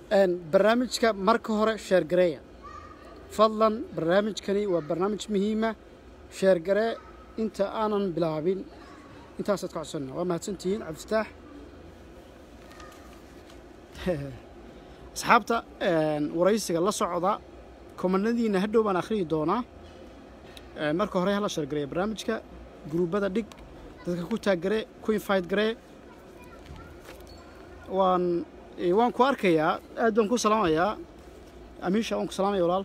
barnaamijka marka hore sheergareeya fadlan barnaamijkani waa barnaamij muhiima sheergaree inta aanan bilaabin intaasaad ka codsana waa mahadsantihiin cabdifataax asxaabta waraysiga la socda komanadiina hadhow baan akhriyi doonaa marka hore hala sheergareeya barnaamijka guruubada dhig dadka ku taaggaree ku infayt garee waan waan ku arkayaa aad baan ku salaamayaa amiisha waan ku salaamaya walaal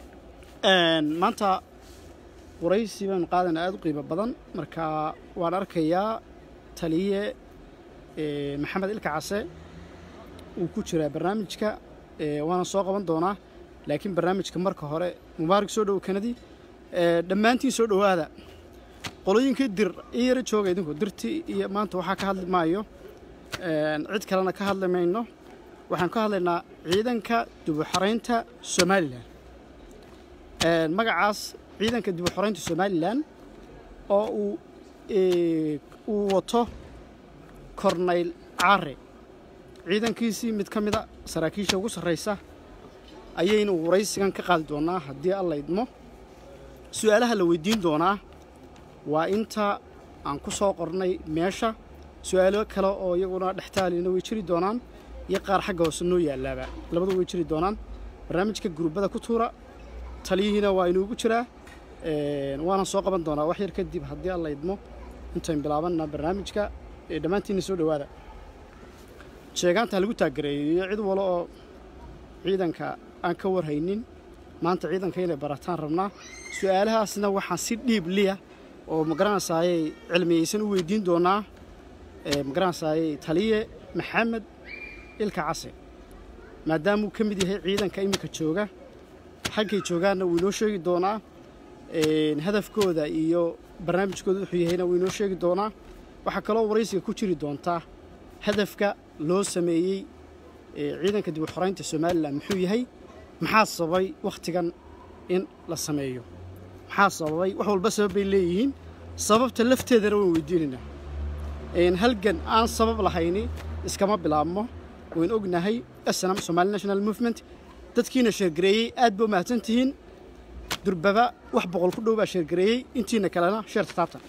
maanta waraysi baanu qaadayna aad u qiimo badan marka waan arkayaa taliye maxamed ilka case uu ku jiraa barnaamijka waana soo qaban doonaa laakiin barnaamijka marka hore mubaarak soo dhowo kanadi dhammaantiin soo dhowaada qolooyinkii dir ii yaro jooga idinku dirtii iyo maanta waxaa ka hadli maayo cid kalena ka hadli mayno waxaan ka hadlaynaa ciidanka dibuxoraynta somalilan magacaas ciidanka dibuxoraynta somalilan oo uu uu wato kornayl caare ciidankiisii mid ka mida saraakiisha ugu sarraysa ayaynu waraysigan ka qaadi doonaa haddii alla idmo su-aalaha la weydiin doonaa waa inta aan ku soo qornay meesha su-aalo kale oo iyaguna dhextaalina way jiri doonaan iyo qaar xagga hoose noo yaalaaba labadu way jiri doonaan barnaamijka guruubada ku tuura taliyihiina waa inuugu jiraa waana soo qaban doonaa wax yar kadib haddii alla idmo intayn bilaabanna barnaamijka dhammaantiinna soo dhowaada sheegaanta lagu taaggareeyo cid walo oo ciidanka aan ka warhaynin maanta ciidanka inay barataan rabnaa su-aalahaasna waxaan si dhiib liya oo magaranaysaayey cilmiyaysan u weydiin doonaa magaranaysaayey taliye maxamed ilka case maadaamuu ka mid yahay ciidanka iminka jooga xaggay joogaanna wuu inoo sheegi doonaa hadafkooda iyo barnaamijkooda wuxuu yahayna wuu inoo sheegi doonaa waxaa kaloo waraysiga ku jiri doontaa hadafka loo sameeyey ciidanka dib u xoraynta somalilan muxuu yahay maxaa sababay wakhtigan in la sameeyo maxaa sababay wax walba sabab bay leeyihiin sababta lafteedana waan weydiinaynaa halgan aan sabab lahayni iskama bilaabmo wayn ognahay snm somali national movement dadkiina sheergareeyey aad ba u mahadsan tihiin durbaba wax boqol ku dhow baa sheergareeyey intiina kalena sheerta taabtan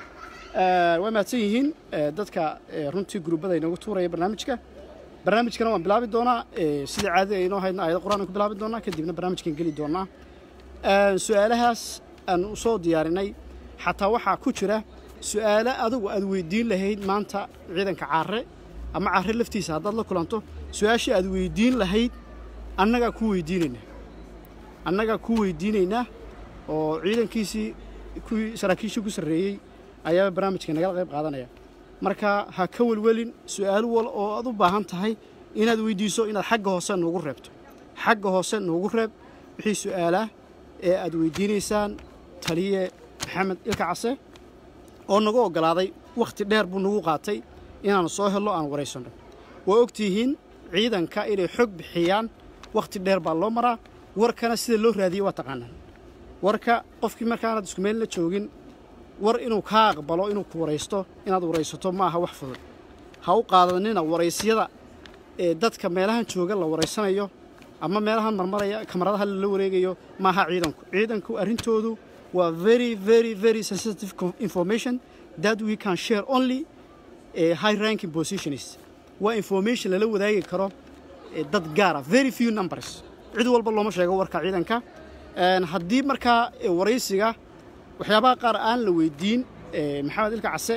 waa mahadsan yihiin dadka runtii guruubada inoogu tuuraya barnaamijka barnaamijkana waan bilaabi doonaa sida caadada aynoo haydna ayada qur'aan ku bilaabi doonaa kadibna barnaamijkan geli doonaa su-aalahaas aan u soo diyaarinay xataa waxaa ku jira su-aalo adugu aad weydiin lahayd maanta ciidanka caare ama caare laftiisa haddaad la kulanto su-aashii aad weydiin lahayd annagaa ku weydiinaynaa annagaa ku weydiinaynaa oo ciidankiisii kuwii saraakiishii ku sarreeyey ayaaba barnaamijka nagala qayb qaadanaya marka ha ka welwelin su-aalo wal oo aad u baahan tahay inaad weydiiso inaad xagga hoose noogu reebto xagga hoose noogu reeb wixii su-aalah ee aad weydiinaysaan taliye maxamed ilka case oo nagu oggolaaday wakhti dheer buu nagu qaatay inaanu soo hello aan waraysanno waa ogtihiin ciidanka inay xog bixiyaan wakhti dheer baa loo maraa warkana sida loo raadiye waa taqaanaan warka qofkii markaanaad isku meel la joogin war inuu kaa aqbalo inuu ku waraysto inaad waraysato ma aha wax fudud ha u qaadanina waraysyada ee dadka meelahan jooga la waraysanayo ama meelahan marmaraya kamaradaha lala wareegayo maaha ciidanku ciidanku arrintoodu waa very very very sensitive information that we can share only high ranking positions waa information lala wadaagi karo dad gaara very few numbers cid walba looma sheego warka ciidanka haddii markaa waraysiga waxyaabaha qaar aan la weydiin maxamed ilka case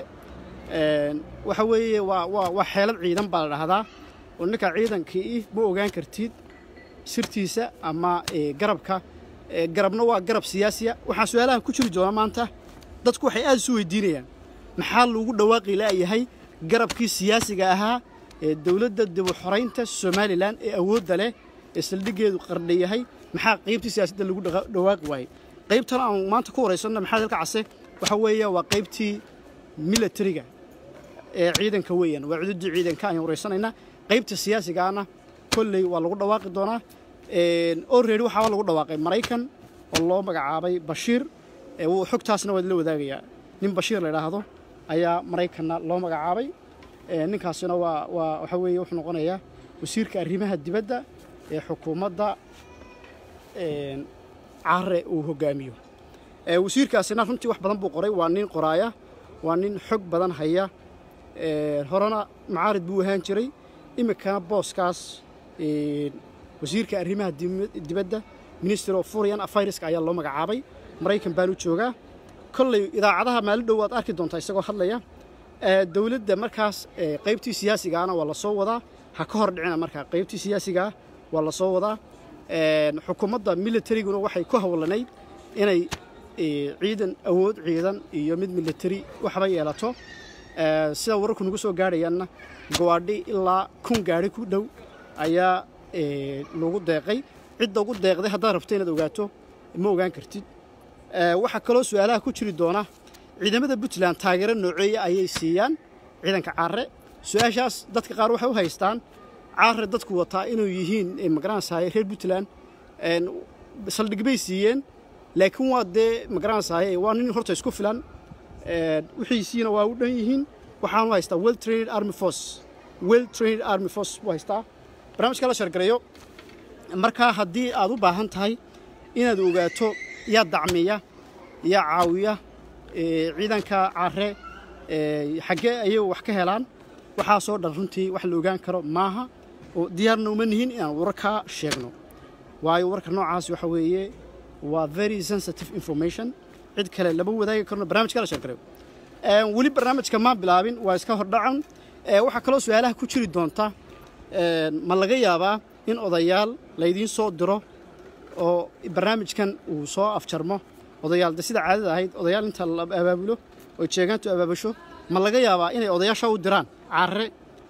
waxa weeye waa waa waa xeelad ciidan baa la dhahdaa oo ninka ciidankii ma ogaan kartid sirtiisa ama garabka garabna waa garab siyaasiya waxaa su-aalaha ku jiri doona maanta dadku waxay aad isu weydiinayaan maxaa lagu dhawaaqi la'yahay garabkii siyaasiga ahaa ee dowladda dibuxoraynta somalilan ee awoodda leh ee saldhiggeedu qardha yahay maxaa qaybtii siyaasadda lagu dhawaaqi waayey qaybtan aan maanta ku waraysanno maxamed ilka case waxa weeye waa qaybtii milatariga ee ciidanka weeyaan waa cududii ciidanka ayaan waraysanaynaa qaybta siyaasigaana kolley waa lagu dhawaaqi doonaa already waxaaba lagu dhawaaqay maraykan oo loo magacaabay bashiir xogtaasna waa la wadaagayaa nin bashiir la idhaahdo ayaa maraykanna loo magacaabay ninkaasina waa waa waxa weeye wuxuu noqonayaa wasiirka arrimaha dibadda ee xukuumadda care uu hogaamiyo wasiirkaasina runtii wax badan buu qoray waa nin qoraaya waa nin xog badan haya horena macaarid buu ahaan jiray iminkana booskaas wasiirka arrimaha dibadda ministry of foreign affaireska ayaa loo magacaabay maraykan baanu joogaa kolley idaacadaha maalin dhow waad arki doontaa isagoo hadlaya dowladda markaas qaybtii siyaasigaana waa la soo wadaa ha ka hor dhicina markaa qaybtii siyaasigaa waa la soo wadaa xukuumadda militariguna waxay ku howlanayd inay ciidan awood ciidan iyo mid militari waxba yeelato sida wararku nagu soo gaadhayaanna gawaadhi ilaa kun gaadhi ku dhow ayaa lagu deeqay cidda ugu deeqday haddaad rabto inaad ogaato ma ogaan kartid waxaa kaloo su-aalaha ku jiri doona ciidamada puntland taageero nooceeya ayay siiyaan ciidanka caare su-aashaas dadka qaar waxay u haystaan caare dadku wataa inuu yihiin magaranaysahay reer puntland saldhig bay siiyeen laakiin waa dee magaranaysahay waa nin horta isku filan wixiisiina waa u dhan yihiin waxaanu haystaa well trained army force well trained army force buu haystaa barnaamijka la shargareeyo markaa haddii aad u baahan tahay inaad ogaato yaa dacmiya yaa caawiya ciidanka care xaggee ayay wax ka helaan waxaasoo dhan runtii wax la ogaan karo maaha oo diyaarna uma nihin inaan wararkaa sheegno waayo warka noocaas waxa weeye waa very sensitive information cid kale lama wadaagi karno barnamijka la sheergareeyo weli barnaamijka maan bilaabin waa iska hordhacan waxaa kaloo su-aalaha ku jiri doonta ma laga yaabaa in odayaal laydiin soo diro oo barnaamijkan uu soo afjarmo odayaal de sida caadada ahayd odayaal inta la abaabulo oo jeegaantu abaabasho ma laga yaabaa inay odayaasha u diraan caare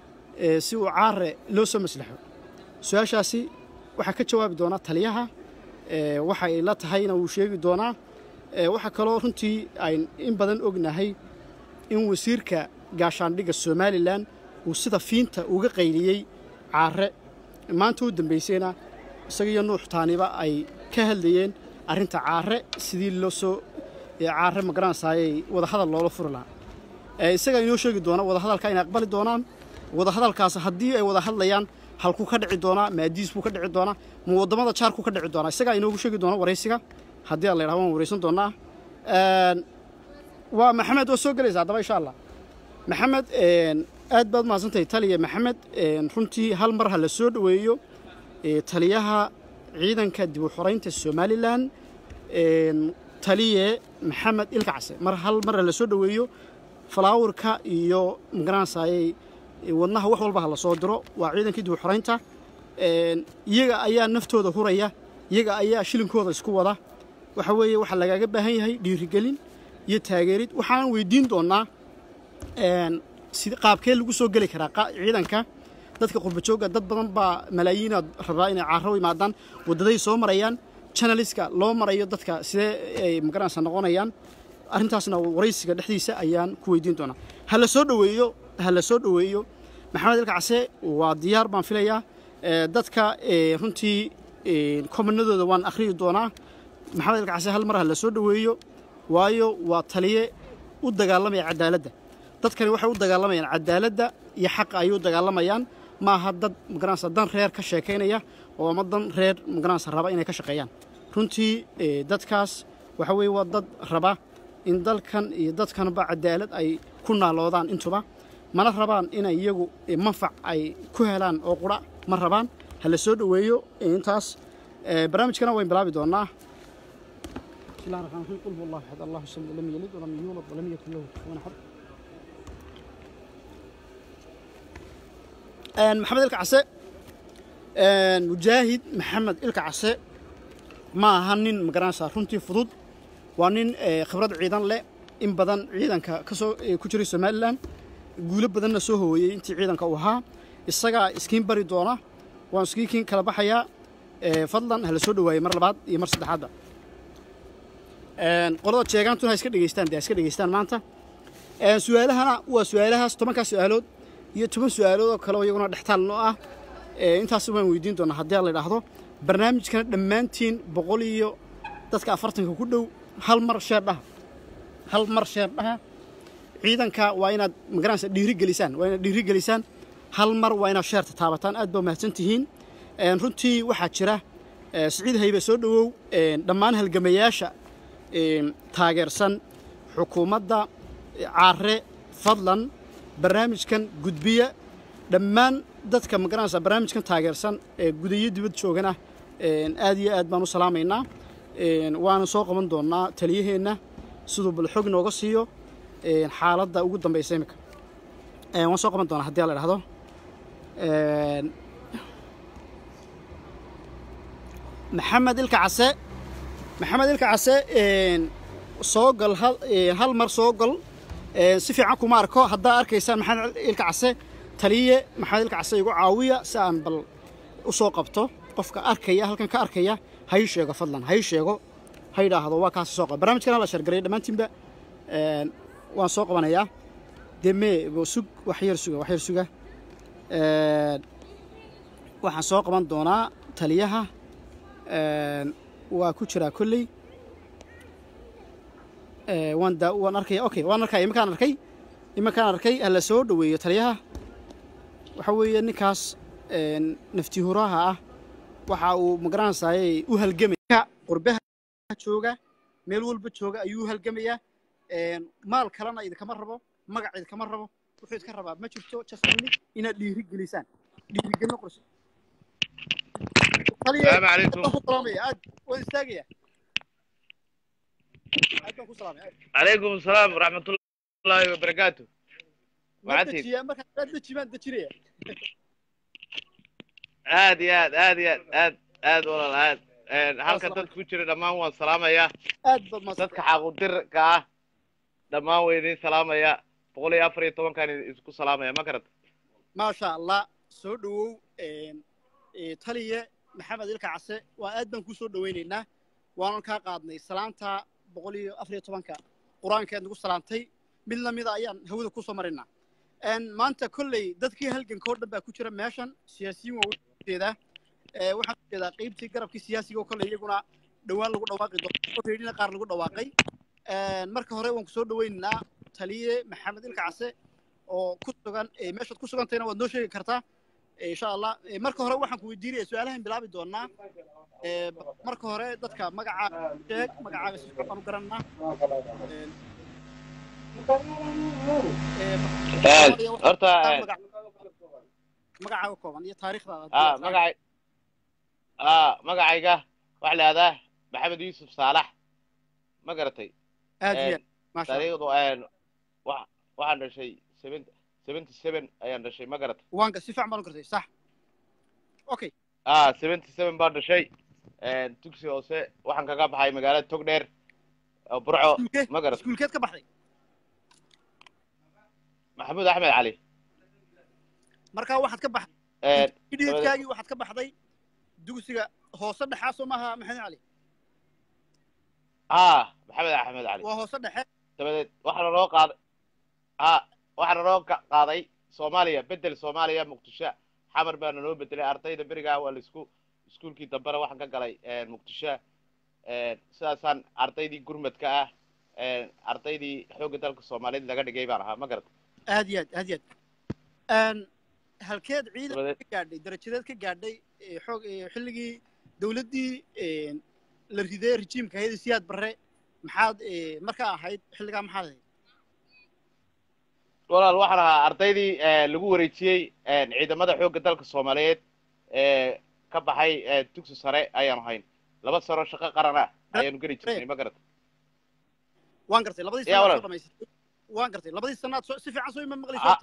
si uu caare loo soo maslaxo su-aashaasi waxaa ka jawaabi doonaa taliyaha waxay la tahayna wuu sheegi doonaa waxaa kaloo runtii ayn in badan ognahay in wasiirka gaashaandhigga somalilan uu sida fiinta uga qayliyey caare maanta u dambaysayna isaga iyo nuux taaniba ay ka hadlayeen arrinta caare sidii loo soo caare magaranaysaayay wadahadal loola furi lahaa isagaa inoo sheegi doona wadahadalka inay aqbali doonaan wadahadalkaas haddii ay wada hadlayaan halkuu ka dhici doonaa maadiis buu ka dhici doonaa ma waddamada jaarkuu ka dhici doonaa isagaa inoogu sheegi doona waraysiga haddii a la yidhaha waan waraysan doonaa waa maxamed waa soo gelaysa haddaba insha allah maxamed aad baad mahadsantahay taliya maxamed runtii hal mar ha la soo dhoweeyo taliyaha ciidanka dib u xoraynta somalilan taliye maxamed ilkacse mar hal mar ha la soo dhoweeyo falaawirka iyo magaranaysaayey wadnaha wax walba ha la soo diro waa ciidankii dib u xoraynta iyaga ayaa naftooda huraya iyaga ayaa shilinkooda isku wada waxa weeye waxaa lagaaga baahan yahay dhiirigelin iyo taageerid waxaan weydiin doonnaa qaabkee lagu soo geli karaa ciidanka dadka qurbajoogga dad badan baa malaayiinaad rabaa inay caaro imaadaan waddaday soo marayaan janaliska loo marayo dadka sidee ay magaranaysa noqonayaan arrintaasna waraysiga dhexdiisa ayaan ku weydiin doonaa ha la soo dhoweeyo ha la soo dhoweeyo maxamed ilkacse waa diyaar baan filayaa dadka runtii komanadooda waan akhriyi doonaa maxamed ilkacse hal mar ha la soo dhoweeyo waayo waa taliye u dagaalamaya cadaaladda dadkani waxay u dagaalamayaan cadaaladda iyo xaqa ayay u dagaalamayaan ma aha dad magaranaysa dan reer ka sheekaynaya oo ama dan reer magaranaysa raba inay ka shaqeeyaan runtii dadkaas waxa weeye waa dad raba in dalkan iyo dadkanba cadaalad ay ku naaloodaan intuba mana rabaan inay iyagu manfac ay ku helaan oo qura ma rabaan ha la soo dhoweeyo intaas barnaamijkana wayn bilaabi doonaa بسم الله الرحمن الرحيم قل هو الله احد الله الصمد لم يلد ولم يولد ولم يكن له كفوا احد maxamed ilka case mujaahid maxamed ilka case ma aha nin magaranaysaa runtii fudud waa nin khibrad ciidan leh in badan ciidanka kasoo ku jiray somalilan guulo badanna soo hooyey intii ciidanka uu ahaa isagaa iskiin bari doona waan iskiikiin kala baxayaa fadlan ha la soo dhawaayey mar labaad iyo mar saddexaadba qolada jeegaantuna ha iska dhegeystaan de ha iska dhegeystaan maanta su-aalahana waa su-aalahaas tobankaa su-aalood iyo toban su-aalood oo kale oo iyaguna dhextaal noo ah intaas waan weydiin doonaa haddii a la idhaahdo barnaamijkana dhammaantiin boqol iyo dadka afartanka ku dhow hal mar sheer dhaha hal mar sheer dhaha ciidanka waa inaad magaranaysa dhiiri gelisaan waa inaad dhiiri gelisaan hal mar waa inaad sheerta taabataan aad baa mahadsan tihiin Een, runtii waxaa jira ee, siciid haybe soo dhowow een, dhammaan halgamayaasha een, taageersan xukuumadda ee, caare fadlan barnaamijkan gudbiya dhammaan dadka magaranaysa barnaamijkan taageersan ee gudayo dibad joogana een, aad iyo aad baan u salaamaynaa Een, waana soo qaban doonaa taliyaheenna siduu bal xog nooga siiyo een, xaaladda ugu dambaysa imika Een, waan soo qaban doonaa haddii la dhahdo Een, maxamed ilka case maxamed ilka case een, soo gal hal, een, hal mar soo gal Een, si fiican kuma arko haddaa arkaysaan maxamed ilka case taliye maxamed ilka case igu caawiya si aan bal u soo qabto qofka arkaya halkan ka arkaya ha ii sheego fadlan ha ii sheego ha yidhaahdo waa kaasi soo qaba barnaamijkan hala shargaray dhammaantiinba Een, waan soo qabanayaa deme bo sug wax yar suga wax yar suga Een, waxaan soo qaban doonaa taliyaha Een, waa ku jiraa kolley Ee, waan daa waan arkaya okay waan arkaya iminkaan arkay iminkaan arkay hala soo dhoweeyo taliyaha waxa weeye ninkaas een, nafti huraha ah waxa uu magaranaysaayey u halgamaya qurbaha jooga meel walba jooga ayuu u halgamayaa Een, maal kalena idinkama rabo magac idinkama rabo wuxuu idinka rabaa ma jirto just only inaad dhiiri gelisaan dhiirigelin qorso السلام عليكم ku salaamaya aad waan istaagaya aad baan ku salaamaya aad. عليكم السلام ورحمة الله وبركاته Ma Wacdi. dejiyaa markaa aad deji baan dejinaya aad iyo aad aad iyo aad aad aad walaal aad Een, halka salaam. dadka ku jira dhammaan waan salaamayaa aad baad mahadsan dadka xaquudirka ah dhammaan way idin salaamaya boqol iyo afar iyo tobankan isku salaamaya ma garata maasha allah soo dhowow een, ee, taliye maxamed ilka case waa aad baan kuu soo dhowaynaynaa waanan kaa qaadnay salaanta boqol iyo afar iyo tobanka qur-aankeed nagu salaantay mid lamida ayaan hawada kusoo marinaa Een, maanta kolley dadkii halganka oo dhan baa ku jira meeshan siyaasiyiin waa ujeedaa Ee, waxaan ujeedaa qeybtii garabkii siyaasiga oo kale iyaguna dhowaan lagu dhawaaqi doono reedina qaar lagu dhawaaqay Een, marka hore waan kusoo dhowaynaynaa taliye maxamed ilka case oo ku sugan ee, meeshaad ku sugantayna waad noo sheegi kartaa Ee, insha allah Ee, marka hore waxaan ku weydiinaya su-aalahan bilaabi doonaa Ee, ba- marka hore dadka magacaaga sheeg magacaaga si fiican u garanaa Ee, ee, ba- horta magac- magacaaga kooban iyo taariikhdaada ah magacay ah magacayga waxaa la yihahdaa maxamed yuusuf saalax ma garatay aad iyo aad maasha allah taariikhdu een, wa- waxaan dhashay seventy seventy seven ayaan dhashay ma garatay waanka si fiican baan u gartay sax okay ah seventy seven baan dhashay Een, dugsi hoose waxaan kaga baxay magaalada togdheer oo burco iskuulkee ma garatay iskuulkeed ka baxday maxamuud axmed cali markaa waxaad ka baxday Een, idhiidkaagii waxaad ka baxday dugsiga hoose dhexaa soo maaha maxamed cali ah maxamed axmed cali waa hoose dhexe dabadeed waxaana noo qaaday ah waxaana noo ka- qaaday soomaaliya bedel soomaaliya muqdisho xamar baana noo bedelay ardayda berigaa waa laisku iskuulkii dambena waxaan ka galay een, muqdisho Een, sidaasaan ardaydii gurmadka ah een, ardaydii xoogga dalka soomaaliyeed laga dhigay baan ahaa ma garata aad iyo aad aad iyo aad Een, halkeed ciidan dabadeed ka gaadhay darajadeed ka gaadhay ee, xoog ee, xilligii dowladdii een, la riday rejiimka hayada siyaad barre maxaad ee, markaa ahayd xilligaa maxaad ahayd walaal waxaan ahaa ardaydii ee, lagu wareejiyey een, ciidamada xoogga dalka soomaaliyeed ee ka baxay ee, dugsi sare ayaanu hayn laba sano shaqo qaran ah ayaanu geli jirnay ma garata waan gartay labadii Yaa sanaad walaal. soo dhamaysatay waan gartay labadii sanaad soo- si fiican soo ima maqli Ah. soota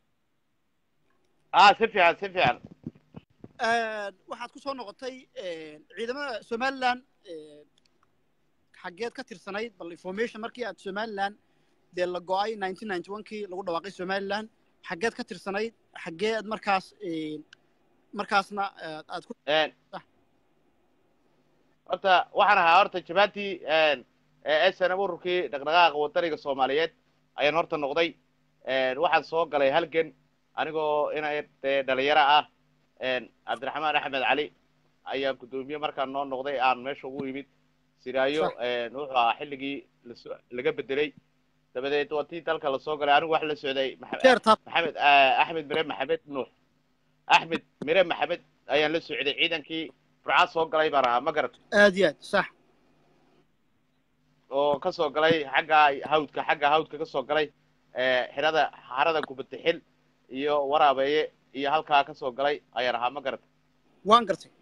ah si fiican si fiican waxaad ku soo noqotay ciidamada somaliland xaggeed ka tirsanayd bal information markii aad somaliland dee la go-ay nineteen ninety one kii lagu dhawaaqay somaliland xaggeed ka tirsanayd xaggeed markaas markaasna aad ku Een, horta waxaan ahaa horta jabaatii snm ururkii dhaqdhaqaaqa wadaniga soomaaliyeed ayaan horta noqday Een, waxaan soo galay halgan anigoo inay dee dhalinyaro ah Een, cabdiraxmaan axmed cali ayaan guddoomiye markaan noo noqday aan meesha ugu imid siraayo Sax. een, wuxuu ahaa xilligii laso- laga bedelay dabadeed waa tii dalka lasoo galay anigu wax la socday Maxa- jeer tab maxamed ah, axmed mire maxamed nuux axmed mire maxamed ayaan la socday ciidankii burcad soo galay baan ahaa ma garat aad iyo aad sax oo ka soo galay xagga hawdka xagga hawdka ka soo galay eh, xirada xarada kubadixil iyo waraabeeye iyo halkaa ka soo galay ayaan ahaa ma garat waan gartay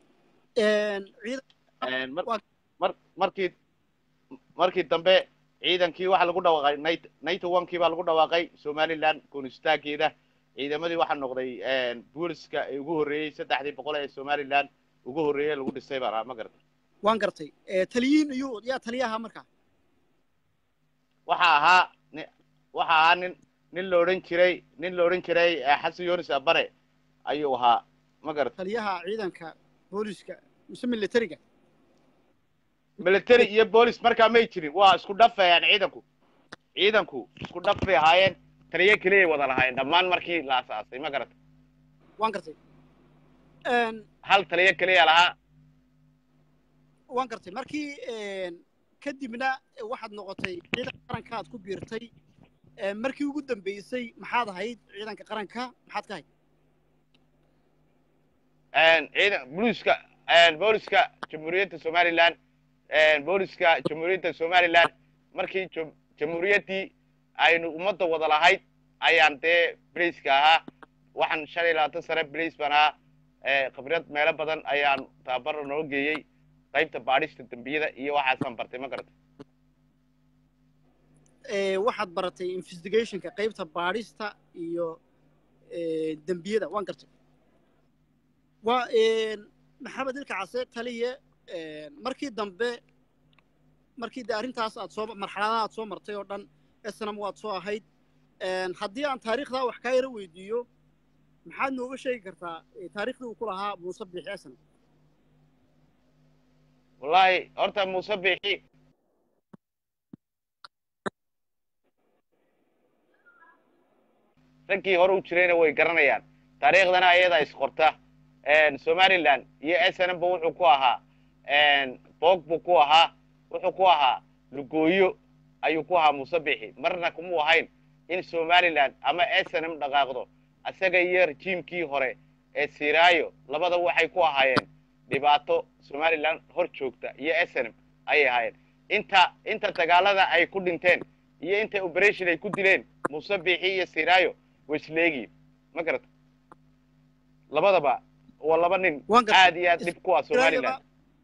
ciidan mar Waa- mar markii markii dambe ciidankii waxaa lagu dhawaaqay nit ninety one kii baa lagu dhawaaqay somaliland goonistaankeeda ciidamadii waxaa noqday booliska ee ugu horreeyey saddexdii boqol ee somaliland ugu horreeyey lagu dhisay baan ahaa ma garata waan gartay taliyiin iyo yaa taliyaha markaa waxa ahaa ni- waxa ahaa nin nin la odhan jiray nin la odhan jiray eh, xasan yunis abare ayuu ahaa ma garata taliyaha ciidanka booliska mise militariga military iyo boolis markaa may jirin waa isku dhafayaan ciidanku ciidanku isku dhaf bay ahaayeen taliyo keliyay wada lahaayeen dhammaan markii la asaasay ma garata waan gartay hal taliyo keliya lahaa waan gartay markii kadibna waxaad noqotay ciidanka qaranka aad ku biirtay markii ugu dambeysay maxaad ahayd ciidanka qaranka maxaad ka ahayd ciidan booliska booliska jamhuuriyadda somaliland booliska jamhuuriyadda somaliland markii jam- jamhuuriyaddii aynu ummadda wada lahayd ayaan dee blaiska ahaa waxaan shan iyo labaatan sane blais baan ahaa Eh, khibrad meelo badan ayaan tababar noo geeyey qaybta baadhista dembiyada iyo waxaasaan bartay ma garata Eh, waxaad baratay investigationka qaybta baadhista iyo eh, dembiyada waan gartay waa maxamed ilka case taliye eh, markii dambe markii de arrintaas aad soo marxaladaha aad soo martay oo dhan snam waad soo ahayd haddii aan taariikhdaa wax kaa yaro weydiiyo maxaad nooga sheegi kartaa eh, taariikhdii uu ku lahaa muuse biixi snam wallaahi horta muuse biixi raggii hore u jirayna way garanayaan taariikhdana ayadaa isqorta somaliland iyo snm ba wuxuu ku ahaa boog buu ku ahaa wuxuu ku ahaa lugooyo ayuu ku ahaa muuse biixi marna kumuu ahayn in somaliland ama snm dhaqaaqdo isaga iyo rejiimkii hore ee siraayo labada waxay ku ahaayeen dhibaato somaliland hor joogta iyo snm ayay ahaayeen inta inta dagaalada ay ku dhinteen iyo inta operation ay ku dileen muuse biixi iyo siraayo way isleegiin ma garata labadaba waa laba nin Waan gartay. aad iyo aad dhib ku ah somaliland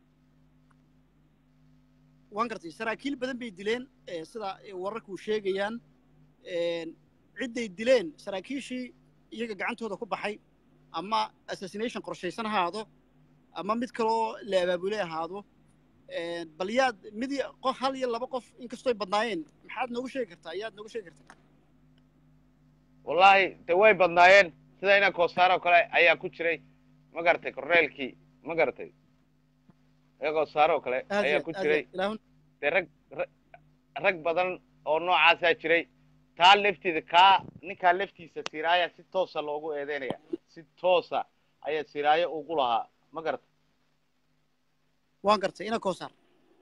waan gartay saraakiil badan bay dileen eh, sida eh, wararku sheegayaan cidday dileen saraakiishii iyaga gacantooda ku baxay ama assassination qorshaysan ahaado ama mid kaloo la abaabulay ahaado bal yaad mid iyo- qof hal iyo laba qof inkastoy badnaayeen maxaad noogu sheegi kartaa yaad noogu sheegi kartaa wallaahi de way badnaayeen sida ina koosaar oo kale ayaa ku jiray ma garatay korneelkii ma garatay ina koosaar oo kale aad iyo ayaa aad, ku aad iyo jiray aad. ilaahun dee rag ra- rag badan oo noocaasaa jiray taa lafteeda kaa ninkaa laftiisa siraaya si toosa loogu eedeynaya si toosa ayaa siraayo ugu lahaa ma garata waan gartay ina koosaar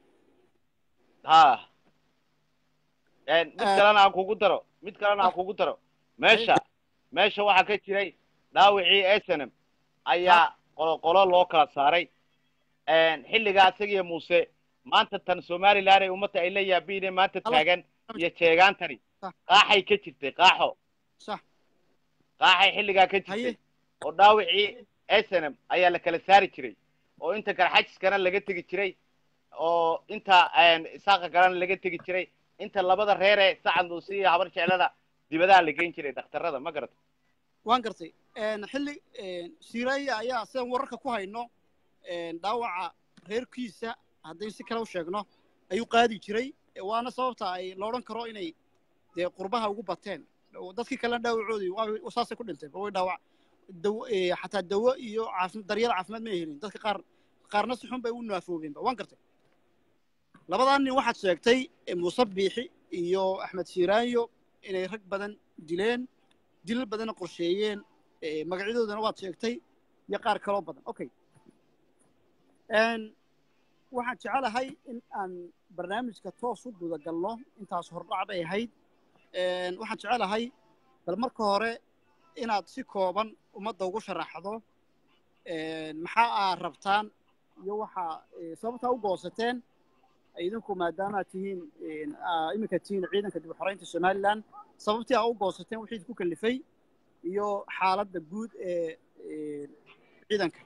ha mid Ah. kalena aan kugu daro mid kalena aan kugu daro meesha meesha waxaa ka jiray dhaawicii snm ayaa qolo qolo loo kala saaray xilligaa isagiyo muuse maanta tan somaliland ay ummadda ay la yaabiine maanta Alo. taagan iyo jeegaantani Sax. qaaxay ka jirtay qaaxo sax qaaxay xilligaa ka jirtay haye oo dhaawicii snm ayaa la kala saari jiray oo inta garxajiskana laga tegi jiray oo inta isaaqa kalena laga tegi jiray inta labada reere sacad luusi iyo habar jeclada dibadaha la geyn jiray dhakhtarada ma garata waan gartay xilli siiraya ayaa sidaan wararka ku hayno dhaawaca reerkiisa haddaynu si kale u sheegno ayuu qaadi jiray waana sababta ay la odhan karo inay dee qurbaha ugu bateen dadkii kalena dhaawacoodii waa saasay ku dhintay way dhaawac dawo eh, xataa dawo iyo caafi daryeel caafimaad ma helin dadka qaar qaarna si xun bay u naafoobeenba waan gartay labadaa nin waxaad sheegtay eh, muuse biixi iyo axmed siiraanyo inay rag badan dileen dilal badanna qorsheeyeen eh, magacyadoodana waad sheegtay iyo qaar kaloo badan okay waxaan jecelahay in aan barnaamijka toos u guda galno intaas hordhac bay ahayd waxaan jecelahay bal marka hore inaad si kooban ummadda ugu sharaxdo maxaa aad rabtaan iyo waxaa sababtaa u goosateen idinku maadaamaad tihiin iminka tihiin ciidanka dib u xoreynta somalilan sababtii aa u goosateen wixii idinku kalifay iyo xaaladda guud ee ciidanka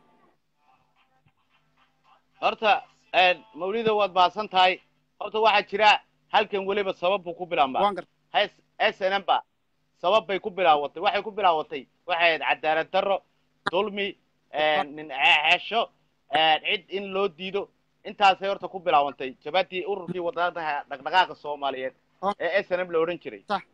horta mawlida waad mahadsan tahay horta waxaa jira halkan weliba sabab buu ku bilaabmaa waan garta s n m ba sabab bay ku bilaawatay waxay ku bilaawatay waxay ahayd cadaalad darro dulmi nin xesho cid in loo diido intaasay horta ku bilaawantay jabadii ururkii wadadaha dhaqdhaqaaqa soomaaliyeed ee s n m la odhan jiray sax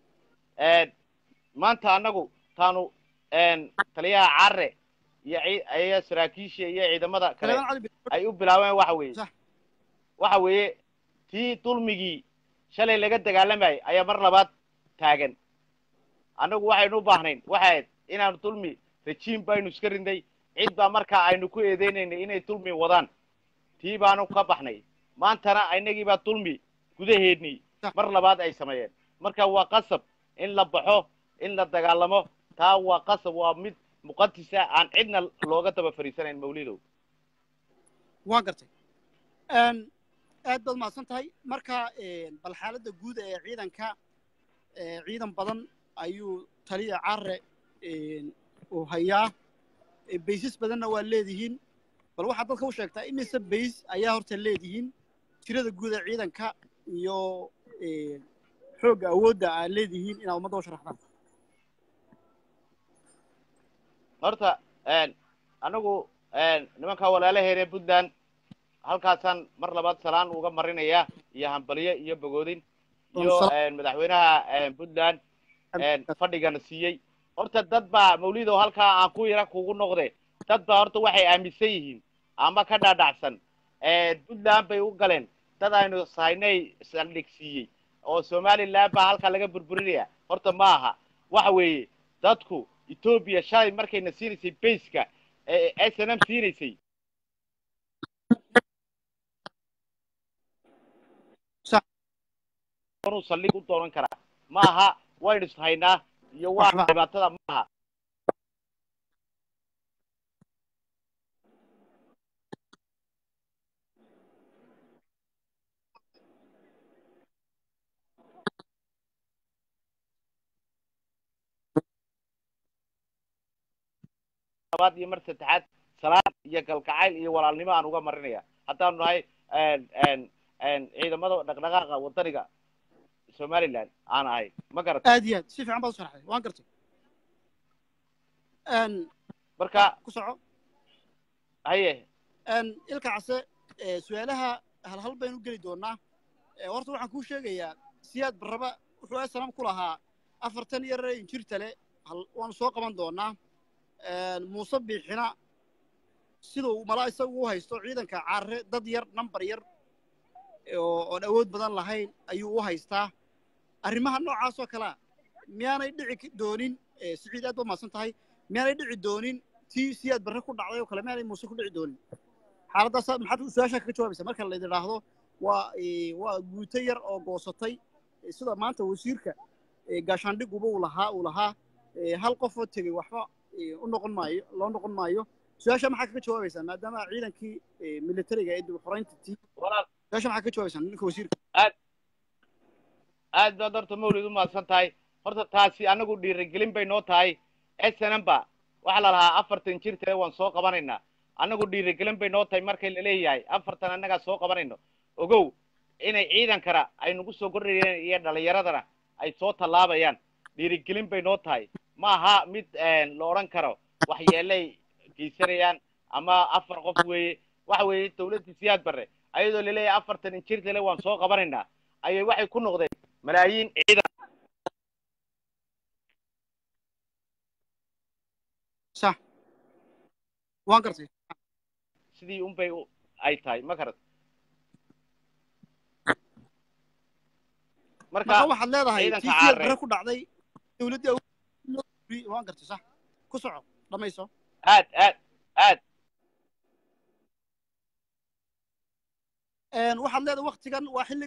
maanta annagu taanu taliyaha carre iyo iyo saraakiisha iyo ciidamada kale Taliban cali bin- ay u bilaabeen waxa weeye Sax. waxa weeye tii dulmigii shalay laga dagaalamayay ayaa mar labaad taagan annagu waxaynu u baahnayn waxay ahayd inaanu dulmi rejiim baynu iska rinday cid baa markaa aynu ku eedeynaynay inay dulmi wadaan tii baanu ka baxnay maantana inagii baa dulmi gudaheednii Sax. mar labaad ay sameeyeen marka waa qasab in la baxo in la dagaalamo taa waa qasab waa mid muqadisa aan cidna looga daba fariisanayn mawlidow waan gartay aad baad mahadsan tahay marka bal xaaladda guud ee ciidanka ee ciidan badan ayuu taliya carre uu hayaa ee baysas badanna waa leedihiin bal waxaad dadka u sheegtaa imise bays ayaa horta leedihiin tirada guud ee ciidanka iyo xoogga awoodda aad leedihiin inaad ummadda u sharaxdaan horta anagu nimanka walaalaheena puntland halkaasaan mar labaad salaan uga marinaya iyo hambalyo iyo bogoodin iyo madaxweynaha puntland fadhigana siiyey horta dad baa mawlidow halkaa aan ku yara kugu noqde dad baa horta waxay aaminsan yihiin ama ka dhaadhacsan puntland bay u galeen dad aynu saynay saldhig siiyey oo somaliland baa halkaa laga burburinaya horta ma aha waxa weeye dadku etoobiya shalay markayna siinaysay bayska ee s n m siinaysay uu saldhig u doonan karaa ma aha waynu ishaynaa iyo waa Waxba. dhibaatada ma aha labaad iyo mar saddexaad salaad iyo galgacayl iyo walaalnimo aan uga marinaya haddaanu nahay ciidamada dhaqdhaqaaqa wadaniga somaliland aan ahay ma garata aad iyo aad si fiican baad u sharaxday waan gartay marka ku soco haye ilka case su-aalaha halhal baynu geli doonaa horta waxaan kuu sheegayaa siyaad barraba wuxuu asanam ku lahaa afartan yar injirta le waanu soo qaban doonaa muuse biixina siduu malaa isagu u haysto ciidanka carre dad yar nambar yar oon awood badan lahayn ayuu u haystaa arrimaha noocaasoo kalea miyaanay dhici doonin siciid aad ba mahadsan tahay miyaanay dhici doonin tii siyaad barre ku dhacday oo kale miyaanay muuse ku dhici doonin xaaladdaas maxaad su-aashaa kaga jawaabaysaa marka la idhaahdo waa waa guuto yar oo goosatay sida maanta wasiirka gaashaandhiguba uu lahaa uu lahaa hal qof oo tegey waxba u noqon maayo loo noqon maayo su-aasha maxaa kaga jawaabaysaa maadaama ciidankii militariga ee dib xoreynta tii walaal su-aasha maxaa kaga jawaabaysaa ninka wasiirka aad baad horta mawlid u mahadsan tahay horta taasi anagu dhiirigelin bay noo tahay s n m ba waxaa la lahaa afartan jirtale waan soo qabanaynaa anagu dhiirigelin bay noo tahay markay laleeyahay afartan annagaa soo qabanayno ogow inay ciidankana ay nagu soo kordhayeen iyo dhalinyaradana ay soo tallaabayaan dhiirigelin bay noo tahay ma aha mid la odhan karo waxyeelay geysanayaan ama afar qof weeye waxa weeye dawladdii siyaad barre ayadoo laleeyahay afartan injirtale waan soo qabanaynaa ayay waxay ku noqdeen malaayiin ciidan sax waan gartay sidii unbay u- ay tahay ma garat marka marka waxaad leedahay ciidanka tii siyaad caare. barre ku dhacday dawladdii awood- waan gartay sax ku soco dhamayso aad aad aad Een, waxaad leedahay waktigan waa xilli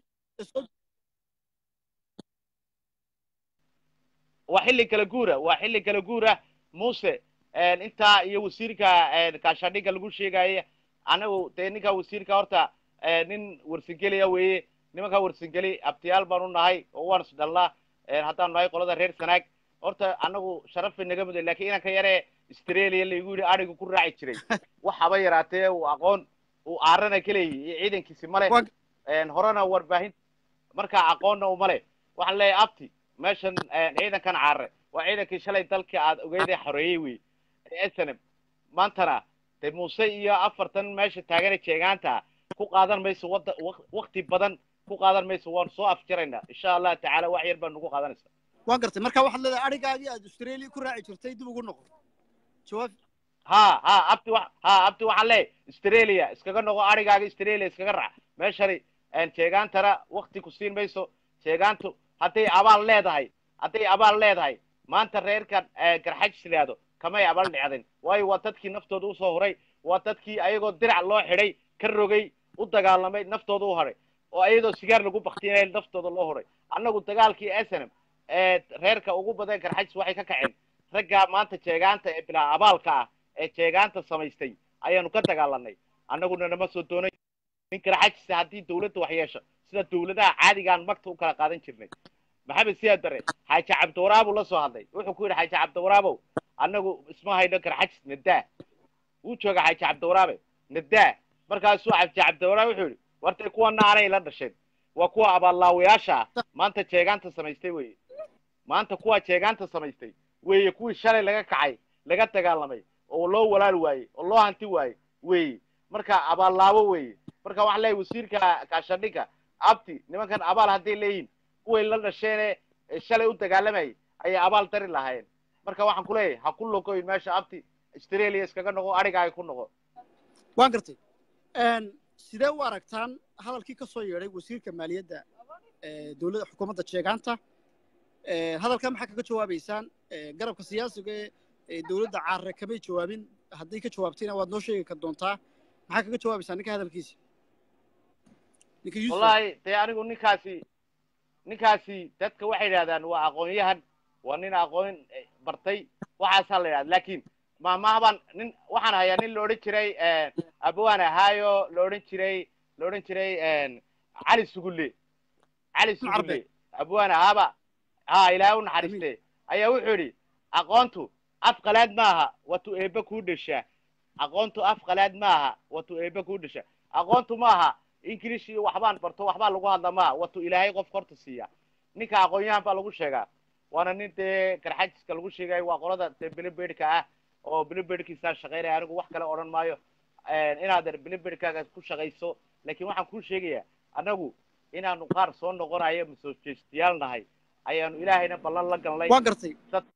waa xilli kala guura waa xilli kala guura muuse een, intaa iyo wasiirka een, kaashadhiga lagu sheegaya anagu dee ninka wasiirka horta een, nin warsangeliya weeye nimanka warsangeli abtiyaal baan u nahay oo waan isdhalnaa een, haddaan nahay qolada reer sanaag horta anagu sharaf bay naga muday lakin inanka yaree australia laigu yidhi adhigu ku raaci jiray wax haba yaraatee uu aqoon uu aarana ka leeyihi iyo ciidankiisi male Waa- een, horena warbaahin markaa aqoonna uma le waxaan leeyahay abti meeshan een, ciidankan caare waa ciidankii shalay dalkii aad ogeydee xoreeyey wey ee snm maantana de muuse iyo afartan meesha taagane jeegaanta ku qaadan mayso wada wak- wakti badan ku qaadan mayso waan soo afjaraynaa insha allah tacaala wax yar baa nagu qaadanaysa waan gartay marka waxaad leedahay adhigaagii aad australia ku raaci jirtay dib ugu noqo jawaab ha ha abti wa ha abti waxaan leeyahay australia iskaga noqo adhigaaga australia iskaga raac meeshani een, jeegaantana wakti ku siin mayso jeegaantu hadday abaal leedahay hadday abaal leedahay maanta reerkan ee, garxajis yidhaahdo kamay abaal dhicdin waayo waa dadkii naftooda usoo huray waa dadkii ayagoo dirac loo xidhay ka rogay u dagaalamay naftooda u haray oo ayadoo sigaar lagu baktinay naftooda loo huray annagu dagaalkii snm ee reerka ugu badan garxajis waxay ka kaceen raggaa maanta jeegaanta ee bilaa abaalka ah ee jeegaanta samaystay ayaanu ka dagaalanay annaguna nama soo doonay nin garxajisa haddii dawladda wax yeesho sida dawladaha caadigaan magta u kala qaadan jirnay maxamed siyaad bare xaaji cabdiwaraabu la soo hadlay wuxuu ku yidhi xaaji cabdiwaraabow annagu isma hayno garxajis nadaa wuu jooga xaaji cabdiwaraabe nadaa markaasuu xaaji cabdiwaraabe wuxuu yidhi wartay kuwana aanay la dhasheen waa kuwa abaallaawayaasha ah maanta jeegaanta samaystay weye maanta kuwa jeegaanta samaystay weeye kuwii shalay laga kacay laga dagaalamay oo loo walaal waayey oo loo hanti waayey weeye marka abaallaawo weeye marka waxaan leeyahay wasiirka kaashadhiga abti nimankan abaal hadday leeyihin kuway la dhasheene ee shalay u dagaalamayay ayay abaal dari lahaayeen marka waxaan ku leeyahay ha ku logoyn meesha abti australia iskaga noqo adhigaaga ku noqo waan gartay Een, sidee u aragtaan hadalkii ka soo yeedhay wasiirka maaliyadda ee dowladda xukuumadda jeegaanta Ee, hadalkan maxaa kaga jawaabaysaan Ee, garabka siyaasiga ee ee dowladda caare kamay jawaabin haddii ka jawaabtayna waad noo sheegi kar doontaa maxaa kaga jawaabaysaan ninka hadalkiisa ninka Yusuf wallahi dee anigu ninkaasi ninkaasi dadka waxay yidhahdaan waa aqoon-yahan waa nin aqoon eh, bartay waxaasaa la yidhahda laakin mahmahban nin waxaan hayaa nin la odhan jiray abawaan ahaayo la odhan jiray la odhan jiray cali sugulle cali sugulle Carbe. abawaan ahaaba ha ilaahay u naxariiste ayaa wuxuu yidhi aqoontu af qalaad maaha watu eebbe kuu dheshaa aqoontu af qalaad maaha watu eebbe kuu dheshaa aqoontu maaha ingilish iyo waxbaan barto waxbaa lagu hadla maaha watu ilaahay qof horta siiya ninka aqoon-yahan baa lagu sheegaa waana nin dee garxajiska lagu sheegayo waa qolada dee bilibedhka ah oo bilibedhkiisaa shaqaynaya anigu wax kale odhan maayo inaad bilibedhkaaga ku shaqayso laakiin waxaan kuu sheegayaa annagu inaanu qaar soo noqonayo masoo jeestiyaal nahay ayaanu ilaahayna ballan la galnay waan gartay Dad-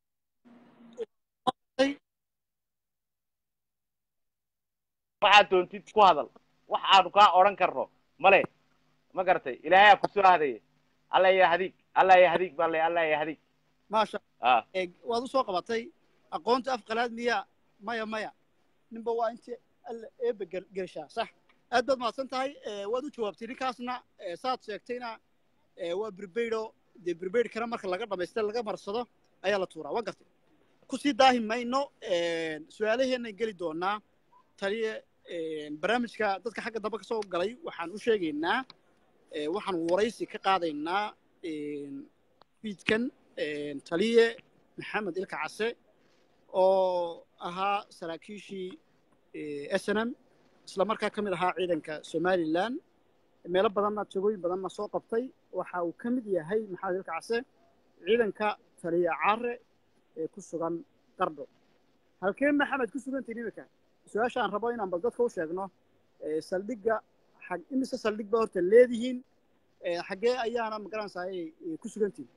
waxaad doontid ku hadal wax aanu kaa odhan karno male ma garatay ilaahay aa kusoo hadaya alla ya hadiig alla ya hadiig baa le alla ya hadiig maasha ah ee waad u soo qabatay aqoonta af qalaad miya maya maya ninba waa intii alla eebba gel- gelshaa sax aad baad mahadsan tahay ee, waad u jawaabtay ninkaasna ee, saad sheegtayna ee, waa birbeydho dee birbeydhkana marka laga dhamaystay laga marsado ayaa la tuuraa waan gartay kusii daahi mayno su-aalaheennan geli doonaa taliye ee, barnaamijka dadka xagga dambe ka soo galay waxaan u sheegaynaa ee, waxaan waraysi ka qaadaynaa fiidkan taliye maxamed ilka case oo ahaa saraakiishii s n m isla markaa ka mid ahaa ciidanka somalilan meelo badanna jagooyin badanna soo qabtay waxa uu ka mid yahay maxamed ilka case ciidanka taliye care ee ku sugan qardho halkee maxamed ku sugantiin iminka su-aasha aan rabo inaan bal dadka u sheegno ee, saldhigga xag imise saldhig baa horta leedihiin ee, xaggee ayaana magaranaysaa ay ay ku sugantihin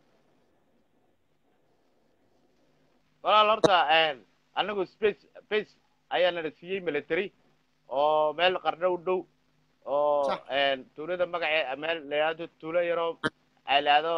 walaal horta anagu space space ayaa nala siiyey military oo meel qarno u dhow oo Sax. tuulada magacee meel la yidhahdo tuulo yaroo ay lahdo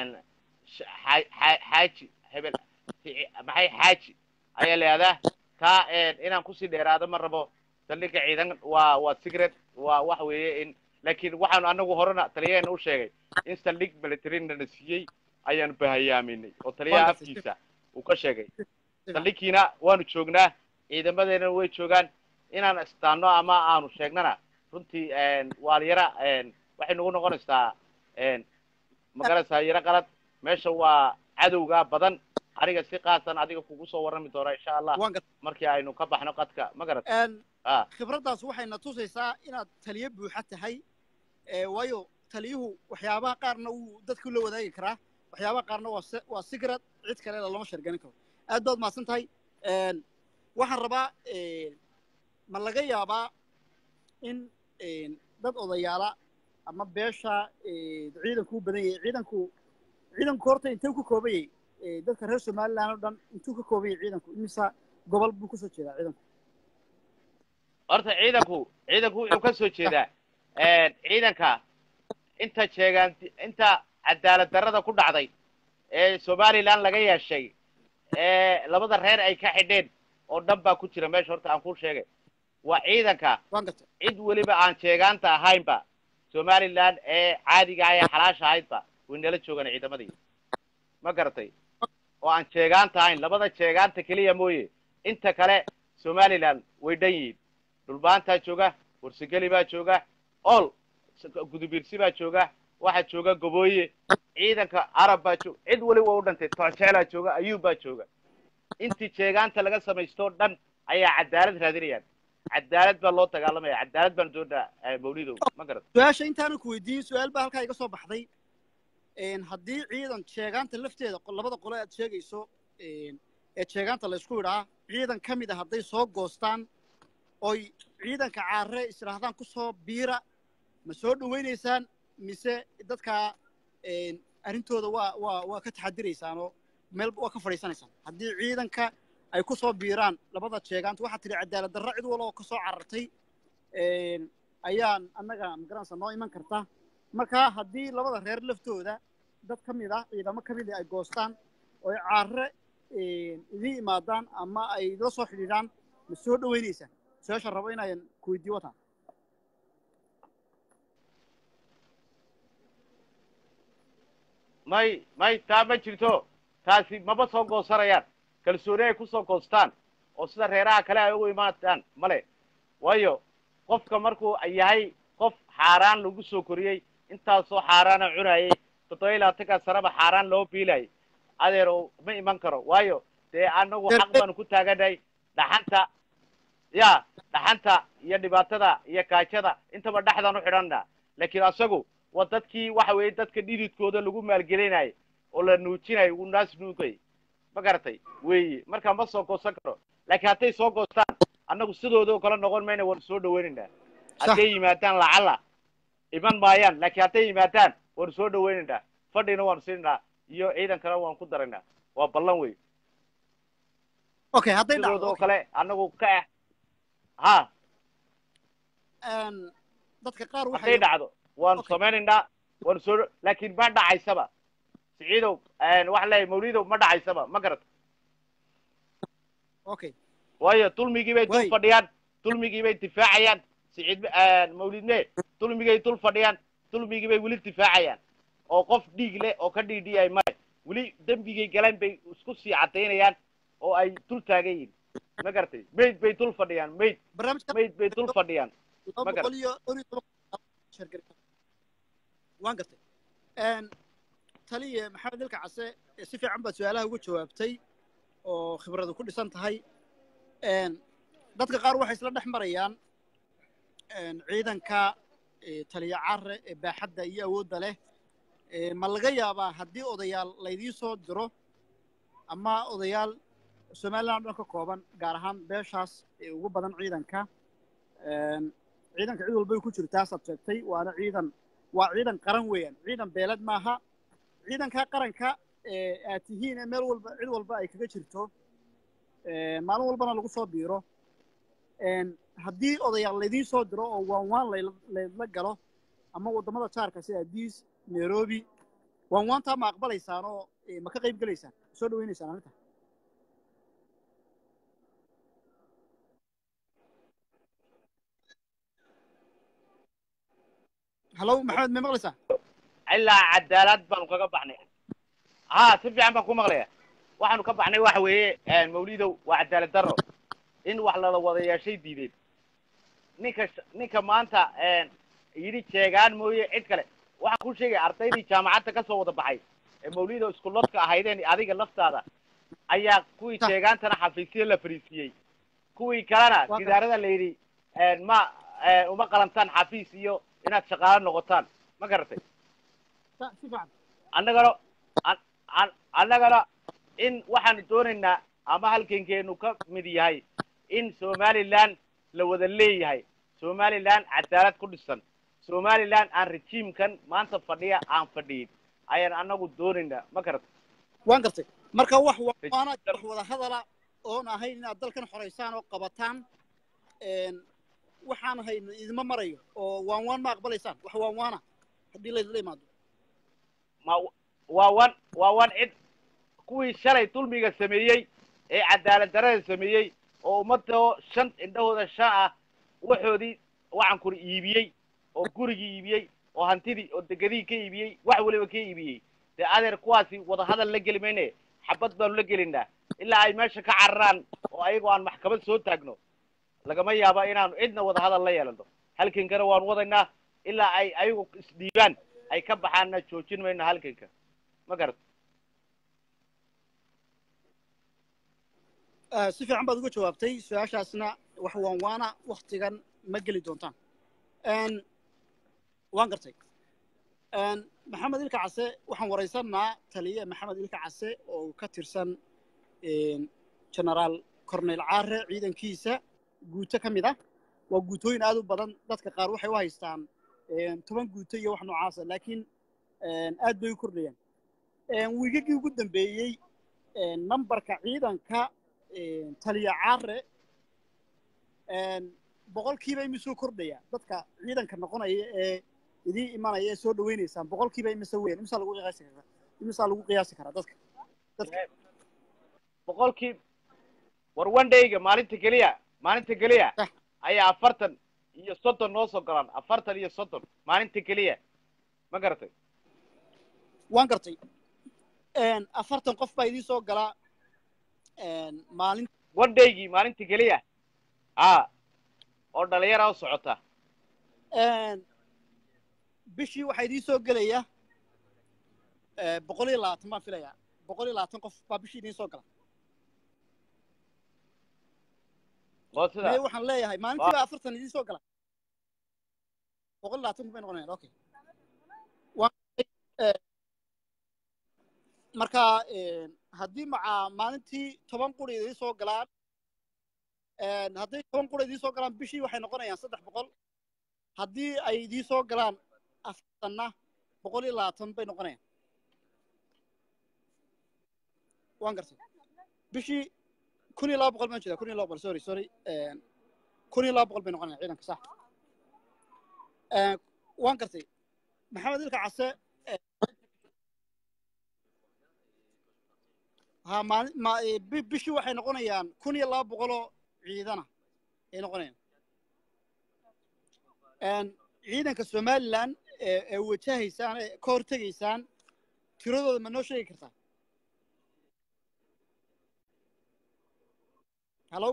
xaaji hebel Fici- maxay xaaji ayaa la yihahdaa kaa inaan kusii dheeraado ma rabo saldhigga ciidan waa waa secret waa wax weeye in laakiin waxaanu anagu horena taliyaheena u sheegay in saldhig militaryna na siiyey ayaanu bahayaaminay oo taliyaha Wonderful. afkiisa uu ka sheegay saldhigkiina waanu joognaa ciidamadeena way joogaan inaan istaano ama aanu sheegnana runtii waa yara waxay nagu noqonaysaa magaranaysaa yaro qalad meesha waa cadowga badan aniga si qaasan adiga kugu soo warrami doona insha allah waan gartay markii aynu ka baxno qadka ma garat Een, ah khibraddaas waxayna tusaysaa inaad taliyo buuxa tahay ee, waayo taliyuhu waxyaabaha qaarna wuu dadku la wadaagi karaa waxyaabaha qaarna waa se- waa sigrad cid kale lama sharganin karo aad baad mahadsan tahay Een, waxaan rabaa een, ma laga yaabaa in een, dad odayaala ama beesha ee, ciidanku u badan yahay ciidanku ciidanku horta intee ku kooban yahay Ee, dadka reer somaliland oo dhan intuu ka kooban yahay ciidanku imisa gobol buu kusoo jeedaa ciidanku horta ciidanku ciidanku wuxuu ka soo jeedaa ciidanka inta sheegaan inta cadaalad darrada ku dhacday ee somaliland laga yeeshay ee labada reer ay ka xidheen oo dhan baa ku jira meesha horta aan kuu sheegay waa ciidanka waan gartay cid weliba aan sheegaanta ahaynba somaliland ee caadiga ah ee xalaasha ahaydba way nala joogaan ciidamadii ma garatay oo aan sheegaanta ahayn labada sheegaanta keliya mooye inta kale somaliland way dhan yihiin dhulbaantaa jooga warsageli baa jooga ol gudubiirsi baa jooga waxaa jooga gobooye ciidanka arab baa jooga cid weliba u dhantay toojeelaa jooga ayuub baa jooga intii sheegaanta laga samaysto dhan ayaa cadaalad raadinayaan cadaalad baa loo dagaalamaya cadaalad baan doonaa mawlidow ma garat su-aasha intaanan ku weydiin su-aal baa halkaa iga soo baxday Een, haddii ciidan sheegaanta lafteeda qo- labada qole aad sheegayso een, ee sheegaanta la isku idhaa ciidan ka mid a hadday soo goostaan oy ciidanka caare isdhaahdaan ku soo biira ma soo dhawaynaysaan mise dadkaa een, arrintooda waa waa waa ka taxadiraysaan oo meel waa ka fadhiisanaysaan haddii ciidanka ay ku soo biiraan labada sheegaanta waxaa tidhi cadaalad darro cid walba oo ka soo carartay een, ayaan annaga magaranaysa noo iman karta marka haddii labada reer laftooda dad ka mid ah ciidamo ka mid ah ay goostaan oo ay caare idiin imaadaan ama ay la soo xidhiidhaan ma soo dhawaynaysaan su-aasha rabo inaayan ku weydiiyo wataan may may taa ma jirto taasi maba soo goosanayaan kalsooni ay kusoo goostaan oo sida reeraha kale ay ugu imaadaan male waayo qofka markuu yahay qof xaaraan lagu soo koriyey intaasoo xaaraana cunayay toddoba iyo labaatanka sanaba xaaraan loo biilayay adeero ma iman karo waayo dee anagu xaq baanu ku taagannahay dhaxanta ya dhaxanta iyo dhibaatada iyo kaajada intaba dhexdaan u xidhanna laakiin asagu waa dadkii waxa weeye dadka dhididkooda lagu maalgelinayay oo la nuujinayo uu naas nuugay ma garatay weeye marka ma soo goosan karo laakiin hadday soo goostaan annagu sidooda oo kale noqon mayna waanu soo dhawaynaynaa hadday yimaadaan lacala iman maayaan laakiin hadday yimaadaan waanu soo dhawaynaynaa fadhina waanu siinaynaa iyo ciidankana waanu ku daraynaa waa ballan wey okay hadday sidooda dhacdo oo kale annagu ka ah ha een, dadka qaar hadday waxay dhacdo waanu Okay. samaynaynaa waanu soo laakiin ma dhacaysaba siciidow waxa leeyahay mawlidow ma dhacaysaba ma garata okay waayo dulmigii bay dul Way. fadhiyaan dulmigii bay difaacayaan siciid mawlidne dulmigay dul fadhiyaan dulmigii bay weli difaacayaan oo qof dhiig leh oo ka dhiidhiyay male weli dembigay galeen bay isku sii cadaynayaan oo ay dul taagan yihiin ma garatay mayd bay dul fadhiyaan mayd barnaamijka mayd bay dul fadhiyaan laba ma garan. boqol iyo dhowr iyo toban shargari waan gartay Een, taliye maxamed ilka case ee si fiican baad su-aalaha uga jawaabtay oo khibradu ku dhisan tahay Een, dadka qaar waxay isla dhex marayaan een, ciidanka ee, taliye care ee baaxadda iyo awoodda leh Ee, ma laga yaabaa haddii odayaal laydiin soo diro ama odayaal somaliland oo dhan ka kooban gaar ahaan beeshaas ee ugu badan ciidanka Een, ciidanka cid walbay ku jirtaa saad sheegtay waana ciidan waa ciidan qaran weeyaan ciidan beeled maaha ciidanka qaranka ee aad tihiin ee meel walba cid walba ay kaga jirto ee, maalin walbana lagu soo biiro Een, haddii odayaal laydiin soo diro oo waan waan layla laydla galo ama waddamada jaarka sida adiis nairobi waan waantaa ma aqbalaysaan oo ee, ma ka qayb gelaysaan ma soo dhawaynaysaan arrinta hallow maxamed may maqlaysaa ilaa cadaalad baanu kaga baxnay ha si fiican baan ku maqlaya waxaanu ka baxnay waxa weeye mawlidow waa cadaalad darro in wax lala wada yeeshay diideen ninka sh- ninka maanta yidhi jeegaan mooye cid kale waxaan ku sheegaya ardaydii jaamacadda kasoo wada baxay ee mawlidow iskullodka ahaydeen adiga laftaada ayaa kuwii Ta- jeegaantana xafiisyo la fariisiiyey kuwii kalena Waa gidaarada la yidhi ma uma qalantaan xafiis iyo inaad shaqaalo noqotaan ma garatay si fiican annagana an- an- annagana in waxaanu doonaynaa ama halgankeenu ka mid yahay in somaliland la wada leeyahay somaliland cadaalad ku dhisan somaliland aan rejiimkan maanta fadhiya aan fadhiyin ayaan annagu doonaynaa ma garata waan gartay marka wax waana wax wada hadala oon ahayn inaad dalkan xoraysaan oo qabataan een, waxaan ahayn idima marayo oo waan waan ma aqbalaysaan wax waan waana haddii laydila imaado ma waa wan waa wan cid kuwii shalay dulmiga sameeyey ee cadaalad darada sameeyey oo ummadoo shan indhahooda shan ah waxoodii waxaan kuri iibiyey oo gurigii iibiyey oo hantidii oo degadihii ka iibiyey wax waliba ka iibiyey dee adeer kuwaasi wada hadal la geli mayne xabad baanu la gelinaa ilaa ay meesha ka cararaan oo ayagoo aan maxkamad soo taagno lagama yaaba inaanu cidna wada hadal la yeelano halkankana waan wadaynaa ilaa ay ayagu isdhiibaan ay ka baxaanna joojin mayno halkanka ma garat Ah, si fiican baad uga jawaabtay su-aashaasna wax waan waana waktigan ma geli doontaan Een, waan gartay Een, maxamed ilka case waxaan waraysanaa taliye maxamed ilka case oo ka tirsan een, generaal cornel caare ciidankiisa guuto ka mid ah waa guutooyin aad u badan dadka qaar waxay u haystaan een, toban guuto iyo wax noocaasa laakiin een, aad bay u kordhayaan Een, wiigagii ugu dambeeyey een, nambarka ciidanka een, taliya caare een, boqolkiiba imisuu kordhaya dadka ciidanka noqonaya ee idii imanaya ee soo dhawaynaysaan boqolkiiba imise weyn imisaa lagu qiyaasi karaa imisaa lagu qiyaasi karaa dadka dadka boqolkii war one dayga maalinta keliya maalinta keliya Ah. ayaa afartan iyo soddon noo soo galaan afartan iyo soddon maalinta keliya ma garatay waan gartay Een, afartan qof baa idiin soo galaa een, maalin one daygii maalinta keliya a oo dhalinyara u socota een, bishii waxaa idiin soo gelaya ee, boqol iyo labaatan baan filayaa boqol iyo labaatan qof baa bishii idiin soo gala oo mee sida waxaan leeyahay maalintii baa afartan idiin soo gala boqol iyo labaatan kun bay noqonayaan okay Waan- ee, marka een, haddii macaa maalintii toban quri idiin soo galaan een, hadday toban quri idiin soo galaan bishii waxay noqonayaan saddex boqol haddii ay idiin soo galaan afartanna boqol iyo labaatan bay noqonayaan waan gartay bishii kun iyo laba boqol baan jeedaa kun iyo laba boqol sorry sorry een, kun iyo laba boqol bay noqonayaan ciidanka sax Een, waan gartay maxamed ilka case ee, ha maalin ma ee, bi- bishii waxay noqonayaan kun iyo laba boqoloo ciidana ay noqonayaan Een, ciidanka somaliland ee ee wajahaysaan ee ka hortegaysaan tiradooda ma noo sheegi kartaa hallo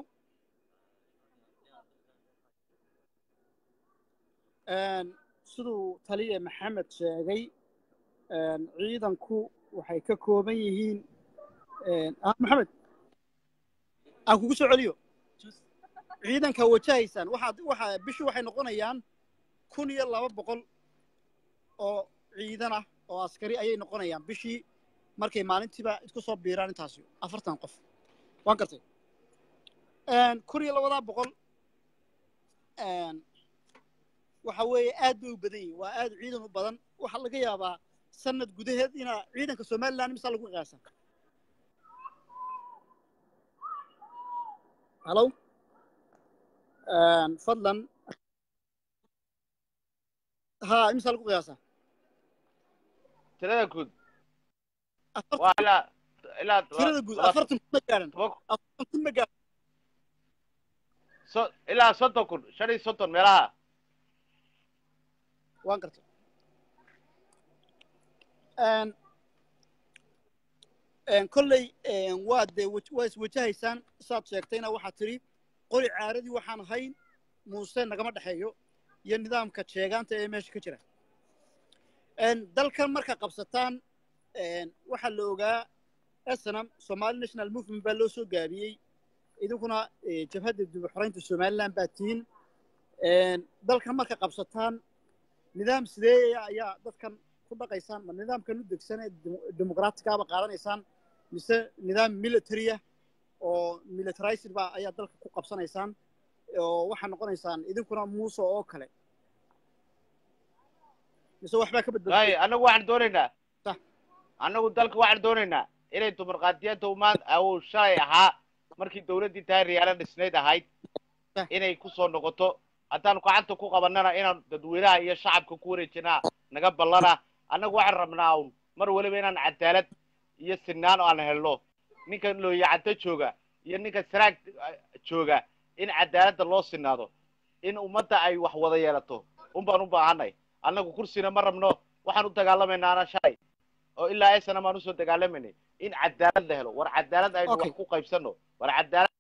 Een, siduu taliye maxamed sheegay een, ciidanku waxay ka kooban yihiin een, ah, maxamed aan kugu soo celiyo ciidanka wajahaysaan waxaad waxa bishii waxay noqonayaan kun iyo laba boqol oo ciidan ah oo askari ayay noqonayaan bishii markay maalintiiba isku soo biiraan intaasi afartan qof waan gartay Een, kun iyo labadaa boqol een, waxa weeye aad bay u badan yihin waa aad ciidan u badan waxaa laga yaabaa sanad gudaheed inaa ciidanka somaliland misaa lagu qiyaasa hallo Een, fadlan ha imisaa lagu qiyaasa tirada guud afartan waa ilaa ilaa tirada guud laba- afartan kun ma gaaran toban- afartan kun ma gaaran so ilaa soddon kun shan iyo soddon meelaha waan gartay Een, een, kolley een, waa dee waj- waa iswajahaysaan saad sheegtayna waxaad tidhi qori caaradii waxaan ahayn muuse nagama dhexeeyo iyo nidaamka sheegaanta ee meesha ka jira Een, dalkan marka qabsataan een, waxaa la ogaa snm somali national movement baa loo soo gaabiyey idinkuna eh, jabhadda dib u xoreynta somaliland baa tihiin Een, dalkan marka qabsataan nidaam sidee ayaa dadkan ku dhaqaysaan ma nidaamkan u degsan ee demo- dimuqraatikaaba qaadanaysaan mise nidaam military ah oo militarized ba ayaa dalka ku qabsanaysaan oo waxaa noqonaysaan idinkuna muuse oo kale mise waxbaa ka waay badbadiyay annagu waxaan doonaynaa Sax. annagu dalka waxaan doonaynaa inay dimuqraadiyadda umaan uu shalay ahaa markii dawladdii taariyaala dhisnayd ahayd Sax. inay ku soo noqoto haddaanu gacanta ku qabannana inaan dadweynaha iyo shacabka ku wareejinaa naga ballana annagu waxaan rabnaa un mar waliba inaan cadaalad iyo sinaan aan helno ninka looyacaddo jooga iyo ninka saraag eh, jooga in cadaaladda loo sinaado in ummadda ay wax wada yeelato un baan u baahanay annagu kursina ma rabno waxaan u dagaalamaynaa shalay oo ilaa esana maan usoo dagaalamaynay in cadaalad la helo war cadaalad aynu Okay. wax ku qaybsano war cadaalad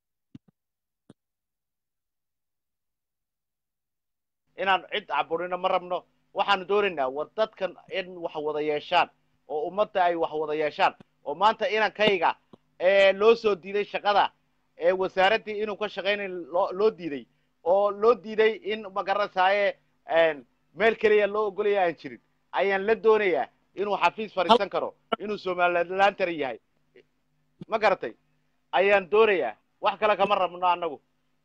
inaan cid caburino ma rabno waxaanu doonaynaa war dadkan in wax wada yeeshaan oo ummadda ay wax wada yeeshaan oo maanta inankayga ee loo soo diiday shaqada ee wasaaraddii inuu ka shaqaynayn loo loo diiday oo loo diiday in magaranaysaye meel keliya loo ogolaya aan jirin ayaan la doonayaa inuu xafiis fadhiisan karo inuu somalilaantar yahay ma garatay ayaan doonayaa wax kale kama rabno annagu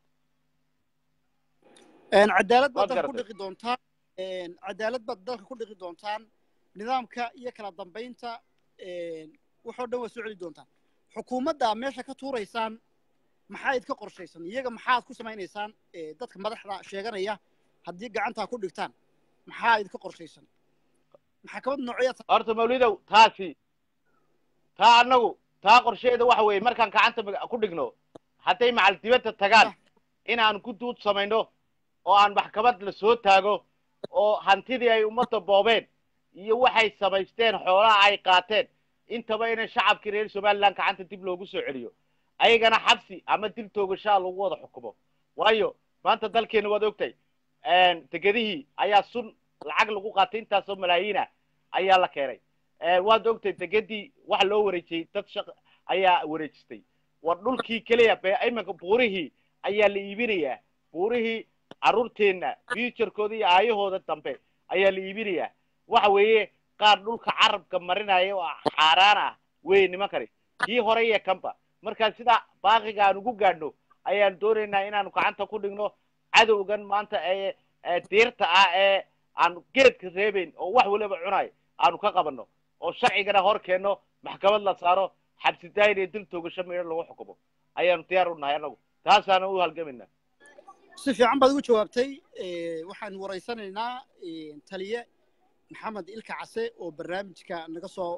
Een, cadaalad baad Waad dalka ku garatay. dhiqi doontaan een, cadaalad baad dalka ku dhiqi doontaan nidaamka iyo kala dambaynta een, waxoo dhan waa soo celi doontaan xukuumadda meesha ka tuuraysaan maxaa idka qorshaysan iyaga maxaad ku samaynaysaan ee, dadka madaxda sheeganaya haddii gacantaa ku dhigtaan maxaa idka qorshaysan maxkamad noocyaad horta mawlidow taasi taa annagu taa qorsheeda waxa weeye markaan gacanta mag- ku dhigno hadday macal dibadda tagaan inaan ku duud samayno oo aan maxkamad la soo taago oo hantidii ay ummadda boobeen iyo waxay samaysteen xoolaha ay qaateen intaba in shacabkii reer somaliland gacanta dib loogu soo celiyo ayagana xabsi ama dil toogashaa lagu wada xukumo waayo maanta dalkeena waad ogtahay degedihii ayaa sun lacag lagu qaatay intaasoo malaayiina ayaa la keenay waad ogtahay degedii waxa loo wareejiyey dad shaq ayaa wareejistay war dhulkii keliya be iminka buurihii ayaa la iibinayaa buurihii carruurteenna futurekooda iyo aayahooda dambe ayaa la iibinayaa waxa weeye qaar dhulka carabka marinaya oo xaaraan ah wey nimankani kii hore iyo kanba markaa sidaa baaqiga aan ugu gaadhno ayaan doonaynaa inaanu gacanta ku dhigno cadowgan maanta ee ee diirta ah ee aan geedka reebeyn oo wax waliba cunayo aanu ka qabanno oo sharcigana hor keenno maxkamad la saaro xabsi daayin iyo dil toogasho meedho lagu xukumo ayaanu diyaar u nahay annagu taasaana u halgamayna si fiican baad ugu jawaabtay waxaan waraysanaynaa taliye maxamed ilka case oo barnaamijka naga soo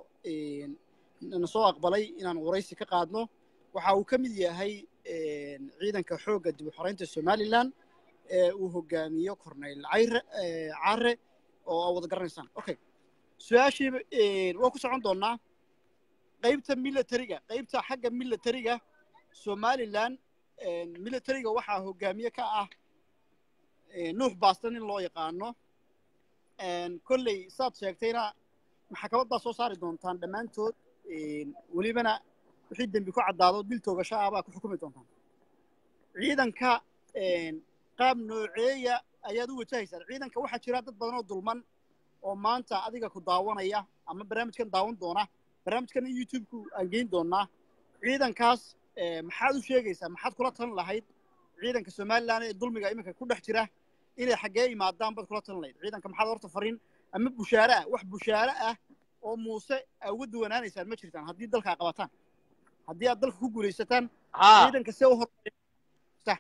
na soo aqbalay inaan waraysi ka qaadno waxa uu ka mid yahay ciidanka xoogga dib u xoreynta somalilan ee uu hogaamiyo corneyl cayre care oo aa wada garanaysaan okay su-aashii waan ku socon doonaa qaybta militariga qaybta xagga militariga somalilan militariga waxaa hogaamiye ka ah nuux baastan in loo yaqaano kolley saad sheegtayna maxkamad baa soo saari doontaan dhammaantood welibana wixii dembi ku caddaado dil toogasho ah baa ku xukumi doontaan ciidanka qaab nooceeya ayaad u wajahaysaan ciidanka waxaa jira dad badan oo dulman oo maanta adiga ku daawanaya ama barnaamijkan daawan doona barnaamijkan youtube-ku aan geyn doonaa ciidankaas maxaad u sheegaysaa maxaad kula talin lahayd ciidanka somalilan ee dulmiga iminka ku dhex jira inay xaggee imaadaan baad kula talin lahayd ciidanka maxaad horta fariin ama bushaare ah wax bushaare ah oo muuse aa uga duwanaanaysaan ma jirtaan haddii dalkaa qabataan haddii aad dalka ku guulaysataan ha ciidanka see u hor sax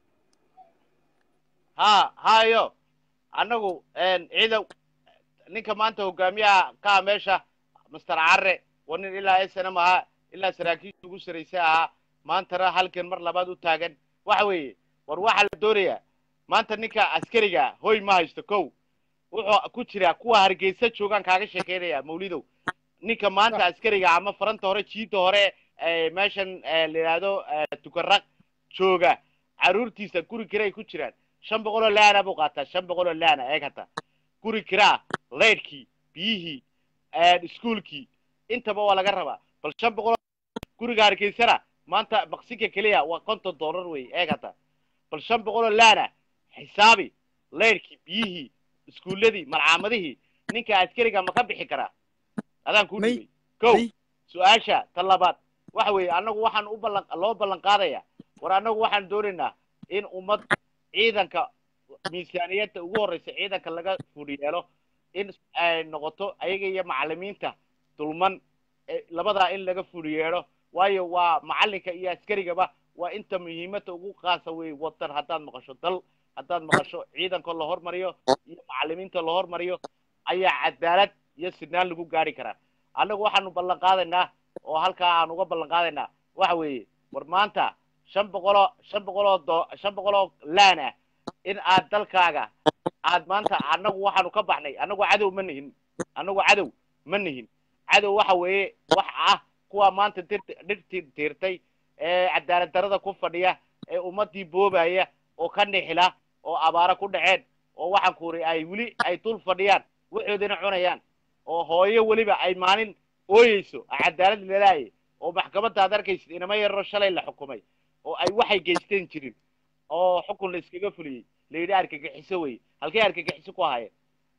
ha hayo annagu ciidan ninka maanta hogaamiyaha kaa meesha master care waa nin ilaa snm ahaa ilaa saraakiisha ugu saraysa ahaa maantana halkan mar labaad u taagan waxa weeye war waxaa la doonayaa maanta ninka askariga hoy ma haysto kow wuxuu ku jiraa kuwa hargeysa joogaan kaaga sheekeynaya mawlidow ninka maanta askariga ama faranta hore jiida hore ee meeshan ee, la yidhaahdo ee, tukaraq jooga caruurtiisa guri kiray ku jiraan shan boqol oo laana buu qaataa shan boqol oo laana eeg hata guri kiraa leydhkii biyihii iskuolkii intaba waa laga rabaa bal shan boqol guriga hargeysana maanta maqsinka keliya waa konton dollar wey eeg hata bal shan boqol oo laana xisaabi leydhkii biyihii iskuulladii malcaamadihii ninka askariga ma ka bixi karaa adaan kuu May- dhibay kow may- su-aasha ta labaad waxa weeye annagu waxaan u ballan loo ballan qaadaya war annagu waxaan doonaynaa in ummad ciidanka miisaaniyadda ugu horreysa ciidanka laga fudhi yeelo in ay noqoto ayaga iyo macallimiinta dulman ee labadaa in laga fudhi yeedho waayo waa macallinka iyo askarigaba waa inta muhiimadda ugu qaasa wey wadan haddaad maqasho dal haddaad maqasho ciidanka la hormariyo iyo macallimiinta la hormariyo ayaa cadaalad iyo sinaan lagu gaari karaa annagu waxaanu ballan qaadaynaa oo halkaa aan uga ballan qaadaynaa waxa weeye war maanta shan boqoloo shan boqoloo do shan boqoloo laan ah in aad dalkaaga aad maanta annagu waxaanu ka baxnay annagu cadow ma nihin annagu cadow ma nihin cadow waxa weeye wax ah kuwa maanta dirti dhirtii tiirtay ee cadaalad darada ku fadhiya ee ummadii boobaya oo ka nixila oo abaaro ku dhaceen oo waxaan kuuri ay weli ay dul fadhiyaan waxoodina cunayaan oo hooyo weliba ay maalin ooyeyso cadaalad lalaayay oo maxkamadda aad arkaysid inama yaroo shalay la xukumay oo ay waxay geysteen jirin oo xukun la iskaga fuliyey la yidhi argagixiso wey halkay argagixiso ku ahayeen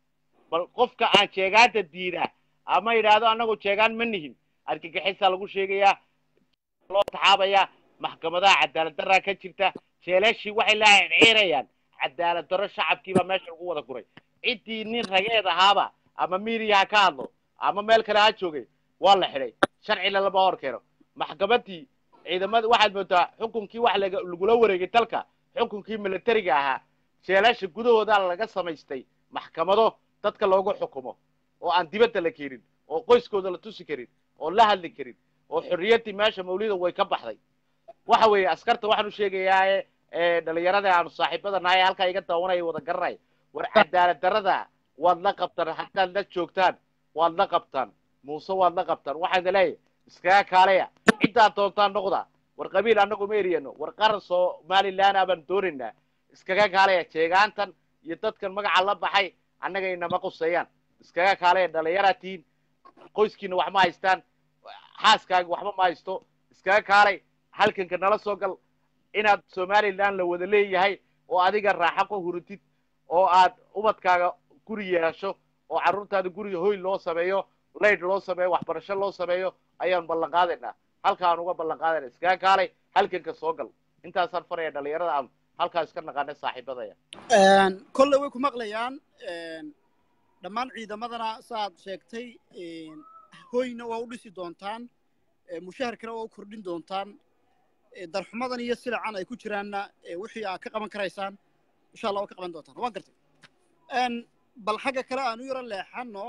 bal qofka aan jeegaanta diidaa ama yidhaahdo annagu jeegaan ma nihin argagixisaa lagu sheegayaa loo taxaabayaa maxkamadaha cadaalad daraa ka jirta jeelashii waxay la ciirayaan cadaalad daro shacabkiibaa meesha lagu wada guray ciddii nin rageed ahaaba ama miiriya ha ka hadlo ama meel kale ha joogay waa la xidhay sharcina lama hor keeno maxkamadii ciidamada waxaad moodaa xukunkii wax laga lagula wareegay dalka xukunkii militariga ahaa jeelasha gudahooda laga samaystay maxkamado dadka loogu xukumo oo aan dibadda la keenin oo qoyskooda la tusi karin oo la hadli karin oo xorriyaddii meesha mawlida way ka baxday waxa weeye askarta waxaan u sheegayaa ee dhalinyarada aanu saaxiibada nahay halkaa iga daawanaya wada garanay war cadaalad darada waad la qabtaan haddaad la joogtaan waad la qabtaan muuse waad la qabtaan waxaan leeyahay iskaga kaalaya ciddaad doontaan noqda war qabiil annagu ma eriyano war qaran somaliland abaan doonaynaa iskaga kaalaya jeegaantan iyo dadkan magaca la baxay annaga inama quseeyaan iskaga kaalaya dhalinyaraad tihiin qoyskiina wax ma haystaan xaaskaaga waxba ma haysto iskaga kaalay halkanka nala soo gal inaad somaliland la wada leeyahay oo adiga raaxo ku hurutid oo aad ubadkaaga guri yeesho oo carruurtaada guriga hoy loo sameeyo layd loo sameeyo waxbarasho loo sameeyo ayaan ballan qaadaynaa halkaan uga ballan qaadayna iskaga kaalay halkanka soo gal intaasaan faraya dhalinyarada aan halkaa iska naqaanay saaxiibadaya kolley way ku maqlayaan dhammaan ciidamadana saaad sheegtay hoyna waa u dhisi doontaan mushaharkana waa u kordhin doontaan darxumadan iyo silacan ay ku jiraanna wixii aad ka qaban karaysaan insha allah waa ka qaban doontaan waan gartay bal xagga kale aan u yaro leexano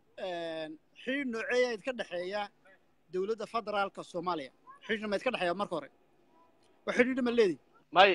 xidhiidh nooceeya idka dhexeeya dowladda federaalka soomaaliya xidhiidhna ma idka dhexeeya marka hore waa xidhiidha ma leedi may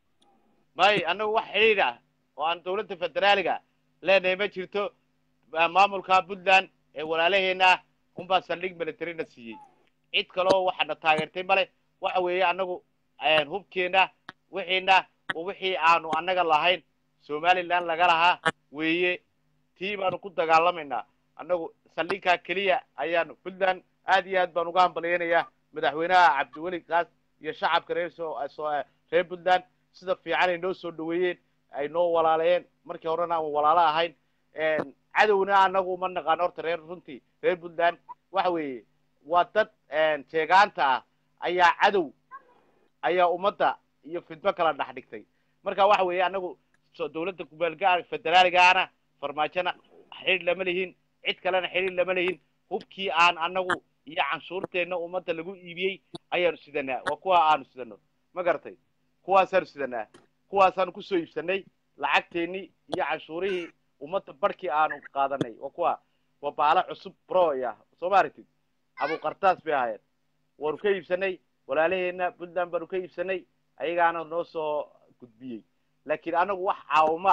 may annagu wax xidhiidh ah oo aan dawladda federaaliga leenahay ma jirto maamulka puntland ee walaalaheena ah unbaa saldhig militarina siiyey cid kaleo waxaana taageertay male waxa weeye annagu hubkeenna wixiina oo wixii aanu annaga lahayn somaliland laga lahaa weeye tii baanu ku dagaalamaynaa annagu saldhigkaa keliya ayaanu puntland aad iyo aad baan uga hambalyaynayaa madaxweynaha cabdiweli kaas iyo shacabka reer so reer puntland sida fiican ay noo soo dhaweeyeen ay noo walaaleeyeen markii horena aan walaalo ahayn cadowna annagu uma naqaano horta reer runtii reer puntland waxa weeye waa dad jeegaanta ah ayaa cadow ayaa ummadda iyo fidmo kala dhex dhigtay marka waxa weeye annagu dawladda kumeelgaa federaaligaana farmaajona xidhiidh lama lihin cid kalena xidhiidh lama lihin hubkii aan annagu iyo canshuurteenna ummadda lagu iibiyey ayaanu sidanaa waa kuwa aanu sidano ma garatay kuwaasaanu sidanaa kuwaasaanu kusoo iibsanay lacagteennii iyo canshuurihii ummadda barhkii aanu qaadanay waa kuwa waa baalo cusub broya soo ma aragtid abuqartaas bay ahaayeen waanu ka iibsanay walaalaheenna puntland baanu ka iibsanay ayagaana noo soo gudbiyey laakiin anagu wax caawimaa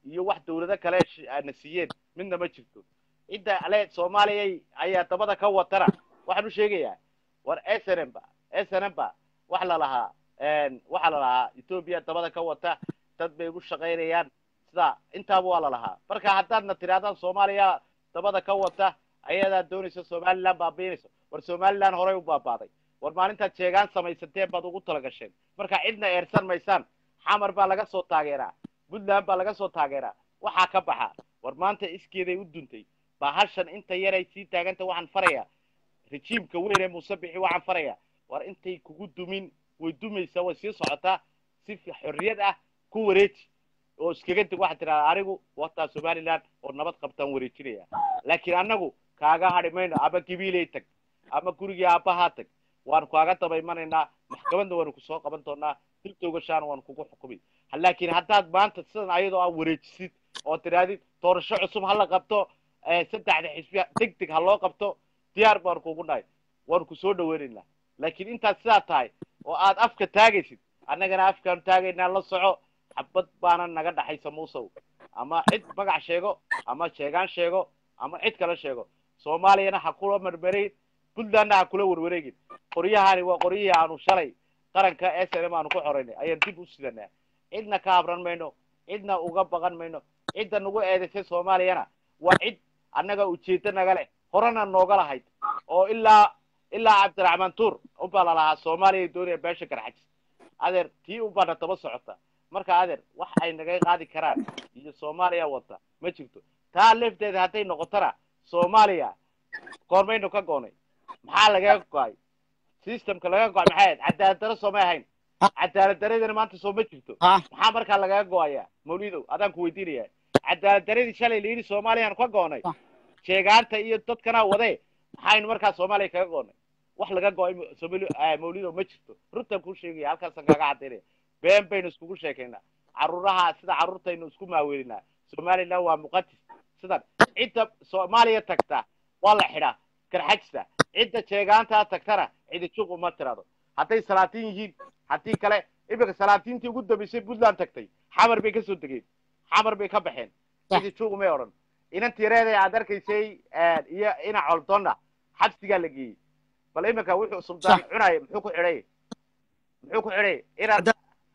iyo wax dawlado kale sh- na siiyeen midna ma jirto cidda ale soomaaliyay ayaa dabada ka watana waxaan u sheegayaa war snm ba snm ba wax la lahaa waxaa la lahaa etoobiya dabada ka wata dad bay ugu shaqaynayaan sida intaaba waa la lahaa marka haddaadna tidhahdaan soomaaliya dabada ka wata ayadaa doonaysa somaliland baabiinayso war somaliland horey u baabaaday war maalintaad sheegaan samaysateen baad ugu talagasheen marka cidna eersan maysaan xamar baa laga soo taageeraa puntland baa laga soo taageeraa waxaa ka baxa war maanta iskeeday u duntay bahashan inta yaray sii taaganta waxaan farayaa rejiimka weyn ee muuse bixi waxaan farayaa war intay kugu dumin way dumaysaa way sii socotaa si fi- xorriyad ah ku wareeji oo iskaga deg waxaad tidhahdaa anigu wataa somaliland oo nabad qabtaan wareejinaya laakiin annagu kaaga hadhi mayno ama gabiiley tag ama gurigii aabbahaa tag waanu kaaga daba imanaynaa maxkamadna waanu kusoo qaban doonaa dil toogashaana waanu kugu xukumi Ha- laakiin haddaad maanta sidan ayadoo aa wareejisid oo tidhahdid doorasho cusub ha la qabto eh, saddexda xisbi deg deg ha loo qabto diyaar baanu kugu nahay waanu kusoo dhaweynaynaa laakiin intaad sidaa tahay oo aad afka taagaysid annagana afkaanu taagaynaa la soco xabad baana naga dhaxaysa muusow ama cid magac sheego ama sheegaan sheego ama cid kale sheego soomaaliyana ha kula marmarayn puntlandna ha kula warwareegin qoryahani waa qoryihii aanu shalay qaranka s n m aanu ku xoraynay ayaan dib u sidanaa cidna ka habran mayno cidna uga baqan mayno cidda nagu eedaysay soomaaliyana waa cid annaga ujeedo naga leh horena nooga lahayd oo ilaa ilaa cabdiraxmaan tuur unbaa lalahaa soomaaliya doonaya beesha garxajis adeer tii unbaana daba socota marka adeer wax ay naga qaadi karaan iyo soomaaliya wata ma jirto taa lefteeda hadday noqotona soomaaliya goormaynu ka goonay maxaa lagaga go-ay systemka laga go-ay maxay ahayd cadaalad daro soomay ahayn cadaalad daradina maanta soo ma jirto ha maxaa markaa lagaga go-ayaa mawlidow adaan ku weydiinaya cadaalad daradii shalay la yidhi soomaaliyaanu ka goonay Ah. sheegaanta iyo dadkana wade maxaynu markaa soomaaliya kaga goonay wax laga go-ay ma- Somali- eh, mawlidow ma jirto runtan kuu sheegaya halkaasaan kaga cadaynaya been baynu iskugu sheekaynaa caruuraha sida carruurtaynu isku maaweelinaa somaliland waa muqatis sidan cidda soomaaliya tagta waa la xidhaa garxajista cidda jeegaantaa tagtana cidi juq uma tirado hadday salaatiin yihiin haddii kale iminka salaatiintii ugu dambaysay puntland tagtay xamar bay kasoo degeen xamar bay ka baxeen Sax. cidi juq umay odhan inantii reeday aad arkaysay iyo ina coldonna xabsigaa la geeyey bal iminka wuxuu sultaan Sax. cunaya muxuu ku xidhay muxuu ku xidhay inaad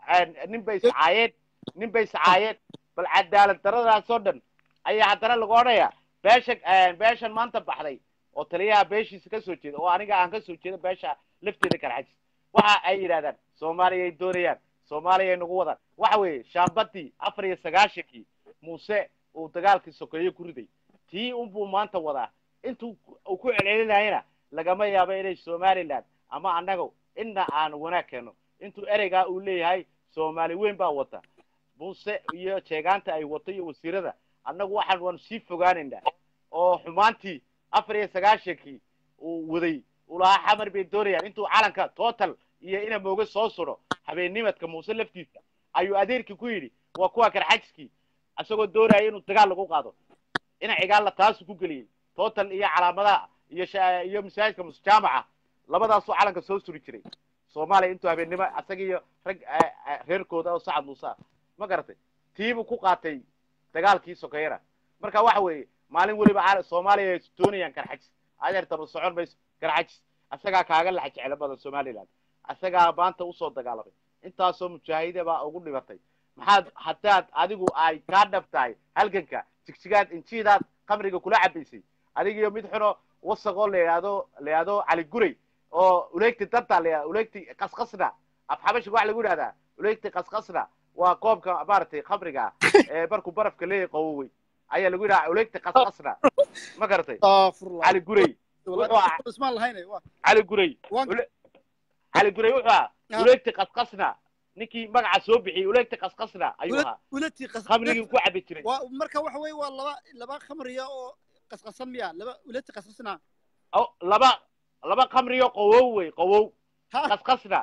nin bay iscaayeen nin bay iscaayeen bal cadaalad daradaasoo dhan ayaa haddana lagu odhaya beesha beeshan maanta baxday oo taliyaha beeshiisa kasoo jeeda oo aniga aan kasoo jeedo beesha lafteeda karxajis waxa ay yidhahdaan soomaaliyay doonayaan soomaaliyay nagu wadaan waxa weeye shaambadii afar iyo sagaashankii muuse uu dagaalkii sokeeye ku riday tii unbuu maanta wadaa intuu uu ku celcelinayana lagama yaabo inay somaliland ama annaga inna aan wanaag keeno intuu ereygaa uu leeyahay soomaali weyn baa wata muuse iyo jeegaanta ay wato iyo wasiirada annagu waxaan waanu sii fogaanaynaa oo xumaantii afar iyo sagaashankii uu waday uu lahaa xamar bay doonayaan intuu calanka total iyo ina mooga soo suro habeennimadka muuse laftiisa ayuu adeerkii ku yidhi waa kuwa karxajiskii isagoo doonaya inuu dagaal lagu qaado ina cigaalla taasu ku geliyey total iyo calaamadaha iyo sha- iyo masaajidka musjaamaca labadaasuu calanka soo suri jiray soomaaliya intuu habeennimo asaga iyo rag eh, eh, reerkooda oo sacad muuse ah ma garatay tiibuu ku qaatay dagaalkii sokeeyana marka waxa weeye maalin weliba caala- soomaaliya ay doonayaan karxajis adeer daba socon mayso karxajis asagaa kaaga laxa jeclo badan somaliland asagaa maanta usoo dagaalamay intaasoo mujaahide baa ugu dhibatay maxaad haddaad adigu ay kaa dhab tahay halganka jigjigaad injiidaad khamriga kula cabaysay adigiyo mid xuno wasaqoo la yidhaahdo la yidhaahdo cali guray oo uleegti danta la yidhahdo uleegti qasqasna af xabashiga waxa lagu yidhahdaa uleegti qasqasna waa koobka maaragtay khamriga ee markuu barafka leeyahay qawowey ayaa lagu yidhaha uleegti qasqasna ma garatay astaghfirullah cali guray Wallahi, wuxuu ah- ismaan lahayne waa cali guray waan Ule- cali guray wuxuu ahaa Ah. uleegti qasqasna ninkii magaca soo bixiyey uleegti qasqasna ayuu Ule- ahaa ulatii qas khamrigii ku cabi jiray waa marka waxa weeye waa laba laba khamriya oo qasqasan miya laba ulati qasqasna oo laba laba khamriyo qawow wey qawow ha qasqasna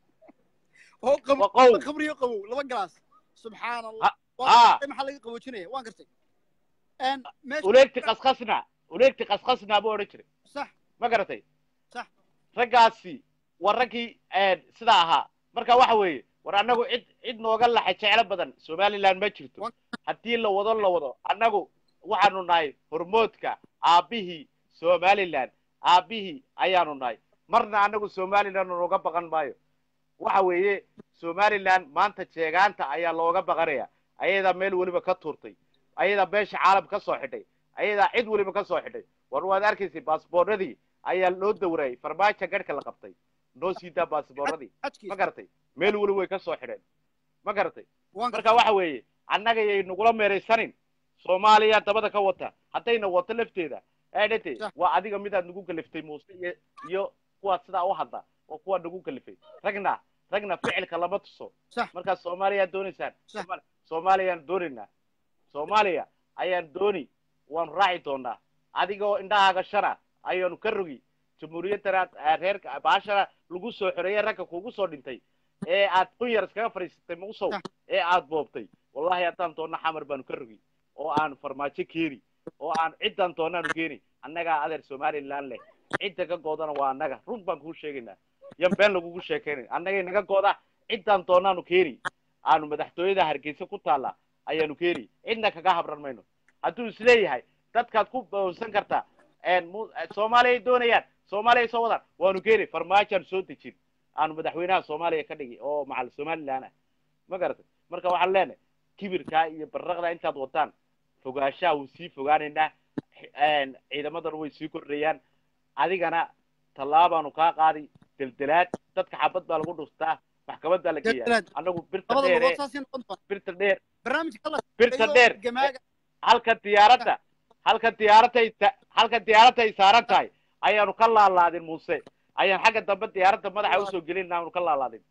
oo qabo waa qawow laba khamriya qabow laba galaas subxaan allah Ha- waa ha. gartay, maxaa laga qaboojinaya waan gartay n meesha uleegti qasqasna uleegti qasqasna buu odhan jiray sax ma garatay Sax. raggaasi waa raggii sidaa ahaa marka waxa weeye war annagu cid cid nooga laxa jeclo badan somaliland ma jirto Wa- haddii la wado la wado annagu waxaanu nahay hormoodka aabbihii somaliland aabbihii ayaanu nahay marna annagu somaliland nooga baqan maayo waxa weeye somaliland maanta jeegaanta ayaa looga baqanaya ayadaa meel weliba ka tuurtay ayadaa beesha caalam ka soo xidhay ayadaa cid weliba ka soo xidhay war waad arkaysay baasboorradii ayaa loo dawrayay farmaajo garhka la qabtay noo siidaa baasboorradii ma xajkiisa garatay meel weli way ka soo xidheen ma garatay waan marka waxa weeye annaga yay nagula meeraysanin soomaaliya dabada ka wata haddayna wato lafteeda eedhate Sax. waa adiga midaad nagu kaliftay muuse iyo iyo kuwaad sidaa u hadla oo kuwaa nagu kalifay ragna ragna ficilka lama tuso sax markaa soomaaliya doonaysaan Sax. Soomaali- soomaaliyaan doonaynaa soomaaliya ayaan dooni waanu raaci doonaa adigoo indhahaaga shana ayaanu ka rogi jamhuuriyaddana eh, reerka baashana lagu soo xoreeyey ragga kugu soo dhintay ee aad qunyar iskaga fadhiisatay mausow Sax. ee aad boobtay wallahi haddaan doonna xamar baanu ka rogi oo aan farmaajo keeni oo aan ciddan doonaanu keeni annagaa adeer somaliland leh cidda ka goodana waa annaga run baan kuu sheegaynaa yan been lagugu sheekaynayn annagay naga gooda ciddaan doonaanu keeni aanu madaxtooyada hargeysa ku taalla ayaanu keeni cidna kaga habran mayno hadduu isleeyahay dadkaad ku boonsan kartaa een mu- eh, soomaaliyay doonayaan soomaaliyay soo wadaan waanu keeni farmaajoan soo dejin aanu madaxweynaha soomaaliya ka dhigi oo macal somaliland ah ma garatay marka waxaan leenahay kibirkaa iyo barraqda intaad wataan fogaanshaha wuu sii fogaanaynaa een ciidamadan way sii kordhayaan adigana tallaabaanu kaa qaadi deldelaad dadka xabad baa lagu dhuftaa maxkamad baa la geeyaa Deldelaad. annagu birta labada dheer lugood ee saasay noqon doonaa birta dheer barnaamijka la birta iyo dheer gamaaga halka diyaaradda halka diyaaradday ta- halka diyaaradda ay saaran tahay ayaanu ka laalaadin muuse ayaan xagga dambe diyaaradda madaxa usoo gelin aanu ka laalaadin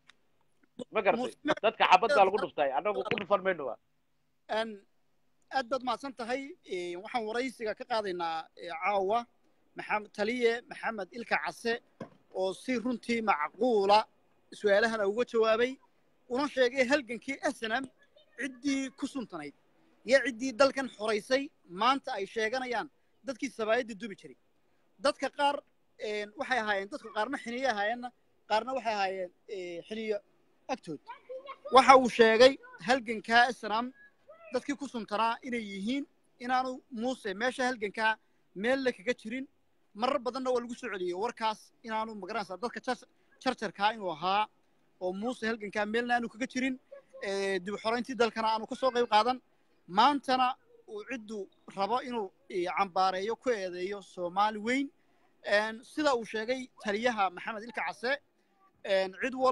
ma garatay Muuse- dadka xabad baa lagu dhuftay annagu ku dhufan mayno wa Een, aad baad mahadsan tahay Ee, waxaan waraysiga ka qaadaynaa ee, caawa maxamed taliye maxamed ilka case oo si runtii macquula su-aalahana uga jawaabay una sheegay halgankii snm ciddii ku suntanayd iyo ciddii dalkan xoraysay maanta ay sheeganayaan dadkii sabaayadda dubi jiray dadka qaar een, waxay ahaayeen dadka qaarna xiniyo ahaayeenna qaarna waxay ahaayeen ee, xiniyo agtood waxa uu sheegay halgankaa snm dadkii ku suntanaa inay yihiin inaanu muuse meesha halgankaa meelle kaga jirin marar badanna waa lagu soo celiyey warkaas inaanu magaranaysaa dadka jar- jarjarkaa inuu ahaa oo muuse halgankaa meelna aanu kaga jirin ee, dib u xorayntii dalkana aanu ka soo qayb qaadan maantana uu ciddu rabo inuu eh, cambaareeyo ku eedeeyo soomaali weyn Een, sida uu sheegay taliyaha maxamed ilka case een, cid wal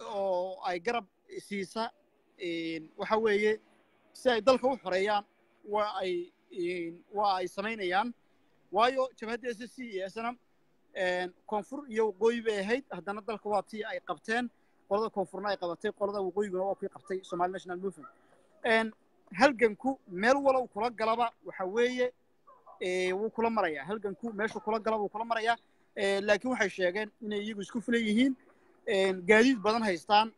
oo ay garab siisa een, waxa weeye si ay dalka u xoreeyaan waa ay een, waa ay samaynayaan waayo jabhadda s c iyo snm koonfur iyo waqooyi bay ahayd haddana dalka waa tii ay qabteen qolada koonfurna ay qabatay qolada waqooyiguna waa kuy qabtay somali national movement Een, halganku meel walow kula galaba waxa weeye ee, wuu kula marayaa halganku meeshu kula galaba wuu kula marayaa Ee, laakiin waxay sheegeen inay iyagu isku filan yihiin Een, gaadiid badan haystaan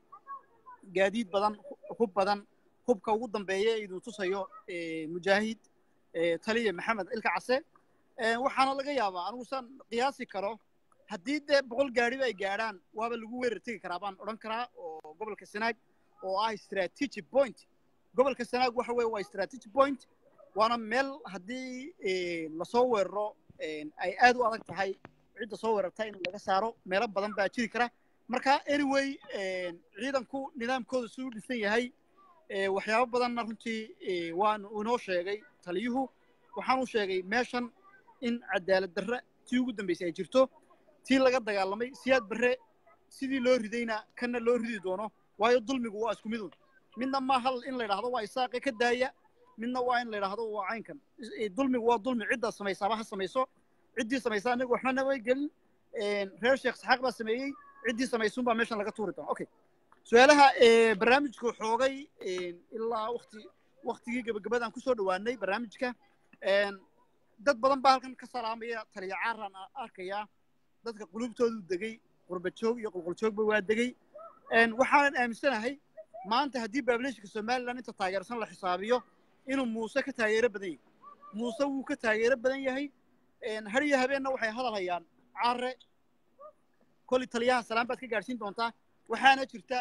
gaadiid badan hub badan hubka ugu dambeeya ee idin tusayo ee, mujaahid ee, taliya maxamed ilka case Ee, waxaana laga yaabaa anigu saan qiyaasi karo haddii dee boqol gaadhiba ay gaadhaan waaba lagu weerar tegi karaa baan odhan karaa oo gobolka sanaag oo ah strategic point gobolka sanaag waxa weeye waa strategic point waana meel haddii ee, lasoo weeraro een, ay aad u adag tahay cidda soo weerarta in laga saaro meelo badan baa jiri kara marka anyway een, ciidanku nidaamkooda siduu dhisan yahay ee, waxyaabo badanna runtii ee, waan inoo sheegay taliyuhu waxaanu sheegay meeshan in cadaalad darre tii ugu dambaysay ay jirto tii laga dagaalamay siyaad barre sidii loo ridayna kana loo ridi doono waayo dulmigu waa isku midun midna ma hal in la yidhaahdo waa isaaqe ka daaya midna waa in la yidhaahdo waa caynkan Is- ee, dulmigu waa dulmi ciddaa samaysaaba ha samayso ciddii samaysaa anaga waxba nama gelin Een, reer sheekh saxaaq baa sameeyey ciddii samaysuun baa meeshan laga tuuri doona okay su-aalaha ee, barnaamijku xoogay een, ilaa wakti waktigii gebagabadaan kusoo dhowaanay barnaamijka Een, dad badan baa halkan ka salaamaya taliya caaraan a- arkayaa dadka qulubtoodu degay qurbajoog iyo qulquljoogba waa degay Een, waxaanan aaminsanahay maanta haddii baableeshka somalilan inta taageersan la xisaabiyo inuu muuse ka taageero badan yahay muuse wuu ka taageero badan yahay Een, har iyo habeenna waxay hadal hayaan caare kolli taliyaha salaan baad ka gaadhsiin doontaa waxaana jirta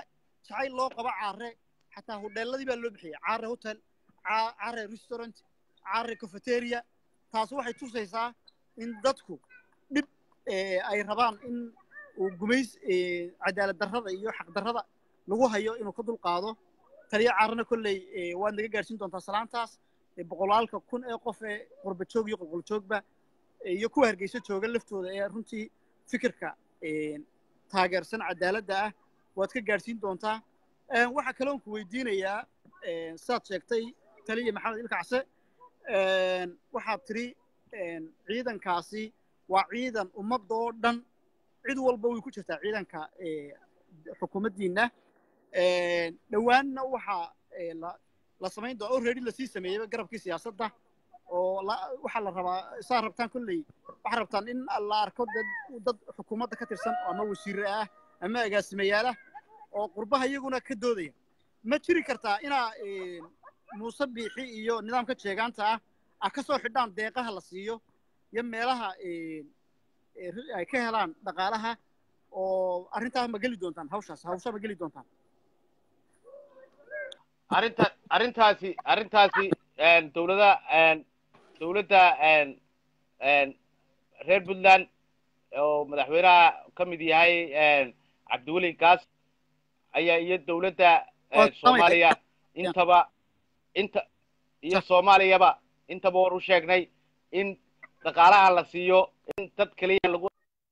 jacayl loo qabo caare xataa hodheeladii baa loo bixiyay caare hotel Ca- caare restaurant caare cafeteria taas waxay tusaysaa in dadku dhib eh, ay rabaan in uu gumays eh, cadaalad darrada iyo xaq darrada lagu hayo inuu ka dulqaado taliya caarana kolley eh, waad naga gaadhsiin doontaa salaantaas eh, boqolaalka kun ee qof ee qurba joog iyo qolqol joogba eh, iyo kuwa hargeysa jooga laftooda ee runtii fikirka eh, taageersan cadaaladda ah waad ka gaadhsiin doontaa Eh, waxaa kaloon ku weydiinayaa eh, saad sheegtay taliya maxamed ilkacse eh, waxaad tidhi eh, ciidankaasi waa ciidan ummadda oo dhan cid walba way ku jirtaa ciidanka eh, xukuumaddiinna Eh, dhowaanna waxaa eh, la la samayn doona already lasii sameeyeyba garabkii siyaasadda oo la- waxaa la rabaa saa rabtaan kolley waxaa rabtaan in la arko dad dad xukuumadda ka tirsan ama wasiire ah ama agaasimayaal ah oo qurbaha iyaguna ka doodaya ma jiri kartaa inaa eh, muuse biixi iyo nidaamka jeegaanta ah ah ka soo xidhaan deeqaha la siiyo iyo meelaha eh, eh, ri- ay ka helaan dhaqaalaha oo arrintaas ma geli doontaan hawshaas hawsha ma geli doontaan arrinta arrintaasi arrintaasi een, dowlada een, dowladda een, een, reer puntland oo madaxweynaha ka mid yahay een, cabdiweli gaas ayaa iyo dowladda een, Waa soomaaliya intaba inta iyo soomaaliyaba intaba war u sheegnay in dhaqaalaha la siiyo in dad keliya lagu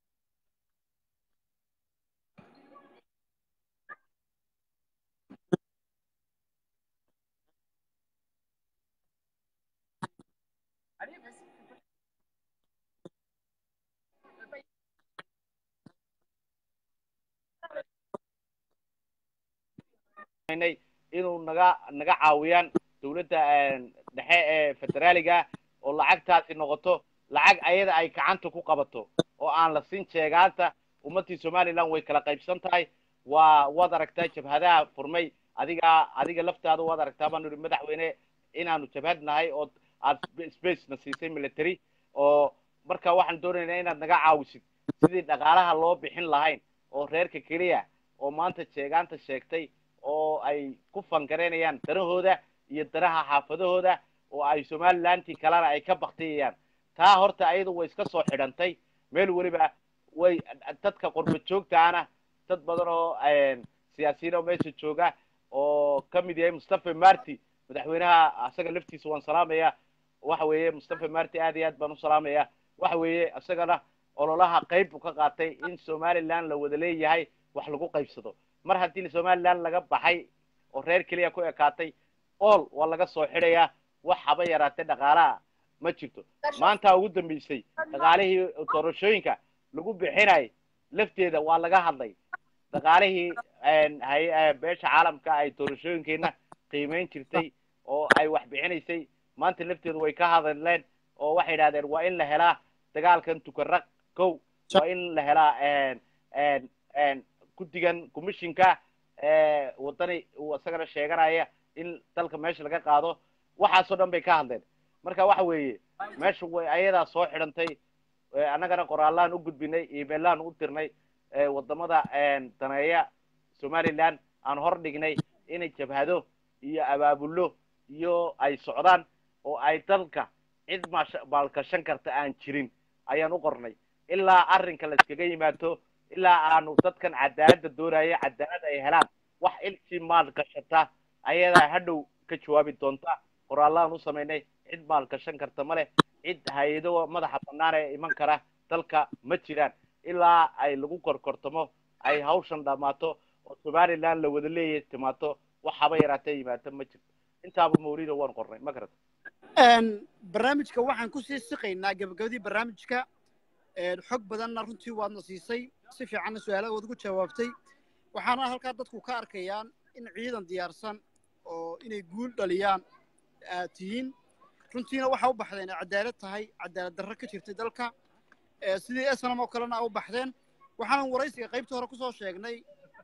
inay inuu naga naga caawiyaan dowladda een, dhexe ee federaaliga oo lacagtaasi noqoto lacag ayada ay gacanta ku qabato oo aan la siin jeegaanta ummadii somaliland way kala qaybsan tahay waa waad aragtaa jabhadaha furmay adiga adiga laftaada waad aragtaa baanu ihi madaxweyne inaanu jabhad nahay oo aad sp- space na siisay military oo marka waxaan doonaynaa inaad naga caawisid sidii dhaqaalaha loo bixin lahayn oo reerka keliya oo maanta jeegaanta sheegtay oo ay ku fangareynayaan danahooda iyo danaha xaafadahooda oo ay somalilantii kalena ay ka baktiyayaan taa horta ayadu way iska soo xidhantay meel weliba way dadka qurba joogtaana dad badan oo een, siyaasiyiin oo meesha jooga oo ka mid yahay mustafa marti madaxweynaha asaga laftiisa waan salaamaya waxa weeye mustafa marti aad iyo aad baan u salaamaya waxa weeye isagana ololaha qayb buu ka qaatay in somaliland la wada leeyahay wax lagu qaybsado mar haddii somaliland laga baxay oo reer keliya ku ekaatay ool waa laga soo xidhayaa wax haba yaraatee dhaqaalaha ma jirto maanta ugu dambeysay dhaqaalihii doorashooyinka lagu bixinay lafteeda waa laga hadlay dhaqaalihii een, hay- ee, beesha caalamka ay doorashooyinkeena qiimeyn jirtay oo ay wax bixinaysay maanta lafteedu way ka hadleen oo waxay idhahdeen waa in la helaa dagaalkan tukaraq kow waa in la helaa een, een, een, guddigan commissionka ee wadani uu isagana sheeganaya in dalka meesha laga qaado waxaasoo dhan bay ka hadleen marka waxa weeye meesha way ayadaa soo xidhantay ee, annagana qoraallaan u gudbinay emailaan u dirnay ee, wadamada een, daneeya somaliland aan hor dhignay inay jabhado iyo abaabullo iyo ay socdaan oo ay dalka cid maasha- maalgashan karta aan jirin ayaan u qornay ilaa arrinka la iskaga yimaado ilaa aanu dadkan cadaaladda doonaya cadaalad ay helaan wax ilkii maal gashata ayadaa hadhow ka jawaabi doonta qoraallaan u samaynay cid maal gashan karta ma leh cid hay-ado madaxa bannaan ee iman kara dalka ma jiraan ilaa ay lagu korkortamo ay hawshan dhammaato oo somaliland la wada leeyahay timaato wax haba yaraatee yimaado ma jirto intaaba mawlido waan qornay ma garata Een, barnaamijka waxaan ku sii siqaynaa gabagabadii barnaamijka een, xog badanna runtii waadna siisay si fiicanna su-aalaha waad ugu jawaabtay waxaana halkaa dadku ka arkayaan in ciidan diyaarsan oo inay guul dhaliyaan aad tihiin runtiina waxaa u baxdeen inay cadaalad tahay cadaalad darro ka jirtay dalka ee, sidii esnam oo kalena u baxdeen waxaanan waraysiga qaybta hore kusoo sheegnay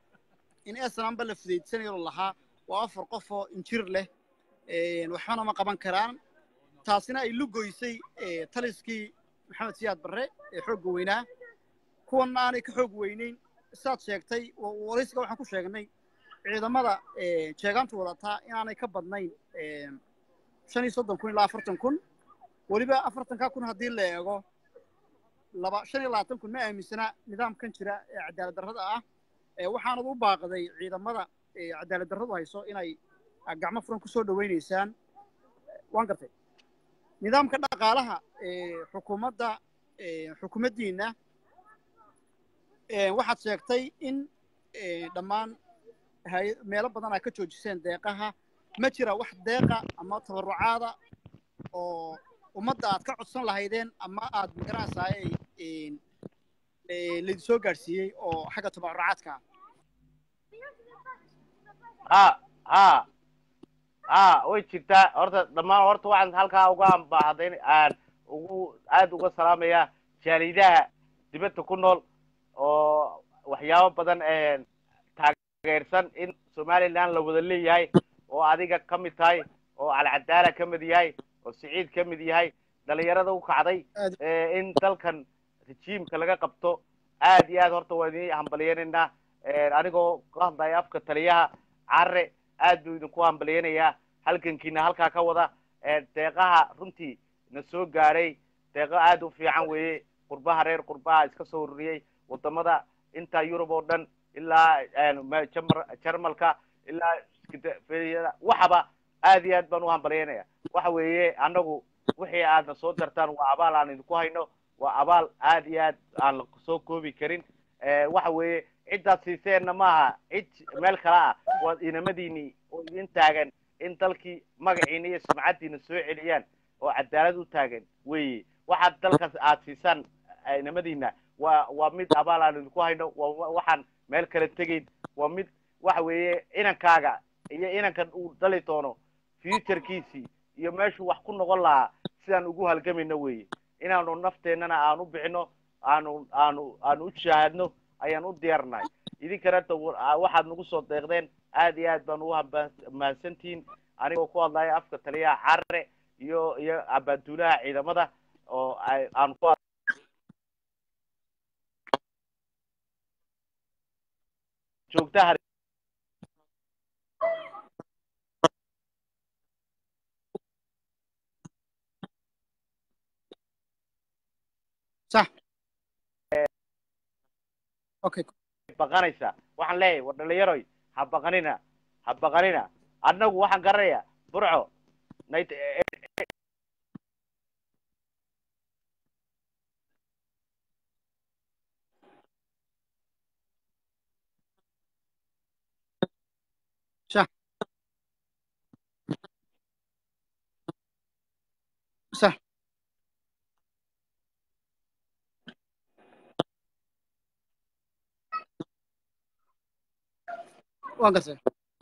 in esnamba la fudaydsanayoo lahaa waa afar qof oo injir leh een, waxbana ma qaban karaan taasina ay lugoysay ee, taliskii maxamed siyaad barre ee xoogga weynaa kuwanna aanay ka xoog weynayn saad sheegtay wa- waraysiga waxaan ku sheegnay ciidamada jeegaantu wadataa inaanay ka badnayn shan iyo soddon kun ilaa afartan kun weliba afartankaa kun haddii la eego laba shan iyo labaatan kun ma aaminsana nidaamkan jira ee cadaalad darrada ah waxaanad u baaqday ciidamada cadaalad darradu hayso inay gacmo furan ku soo dhowaynaysaan waan gartay nidaamka dhaqaalaha xukuumadda xukuumaddiinna waxaad sheegtay in dhammaan meelo badan aad ka joojiseen deeqaha ma jira wax deeqa ama tabarrucaada oo ummadda aad ka codsan lahaydeen ama aad magaranaysaaye laydin soo gaadhsiiyey oo xagga tabarrucaadka ha ha ha way jirtaa horta dhammaan horta waxaan halkaa uga ambaaxday aan ugu aad uga salaamaya jaalidaha dibadda ku nool oo waxyaabo badan taageersan in somaliland la wada leeyahay oo adiga ka mid tahay oo alcadaala ka mid yahay oo siciid ka mid yahay dhalinyarada u kacday in dalkan rejiimka laga qabto aad iyo aad horta waa idin hambaliyanaynaa anigoo ka hadlaya afka taliyaha carre aad buu idinku hambaliyanayaa halgankiina halkaa ka wada deeqaha runtii na soo gaadhay deeqo aad u fiican weeye qurbaha reer qurbaha iska soo ururiyey wadamada intaa yurub oo dhan ilaa jarmalka ilaa waxaba aad iyo aad baan u hambalyaynaya waxa weeye annagu wixii aadna soo dartaan waa abaal aan idinku hayno waa abaal aad iyo aad aan la soo koobi karin waxa weeye ciddaad siiseenna maaha cid meel kale ah waa inamadiini oo idin taagan in dalkii magaciina iyo sumcaddiina soo celiyaan oo cadaalad u taagan weeye waxaad dalkaas aad siisaan inamadiina waa waa mid abaal aan idinku hayno waa waxaan meel kala tegayn waa mid waxa weeye inankaaga iyo inankan uu dhali doono futurekiisii iyo meeshuu wax ku noqon lahaa sidaan ugu halgamayno weeye inaanu nafteennana aan u bixino aanu aanu aanu u shaahadno ayaan u diyaarnahay idinkana waxaad nagu soo deeqdeen aad iyo aad baan ugu mahadsantihiin anigoo ku hadlaya afka taliyaha carre iyo iyo abaaduulaha ciidamada oo aan ku joogtaha صح okay baqanaysa waxaan leeyahay war dhalinyaroy ha baqanina ha baqanina annagu waxaan garanaya burco nayt صح صح waan gartay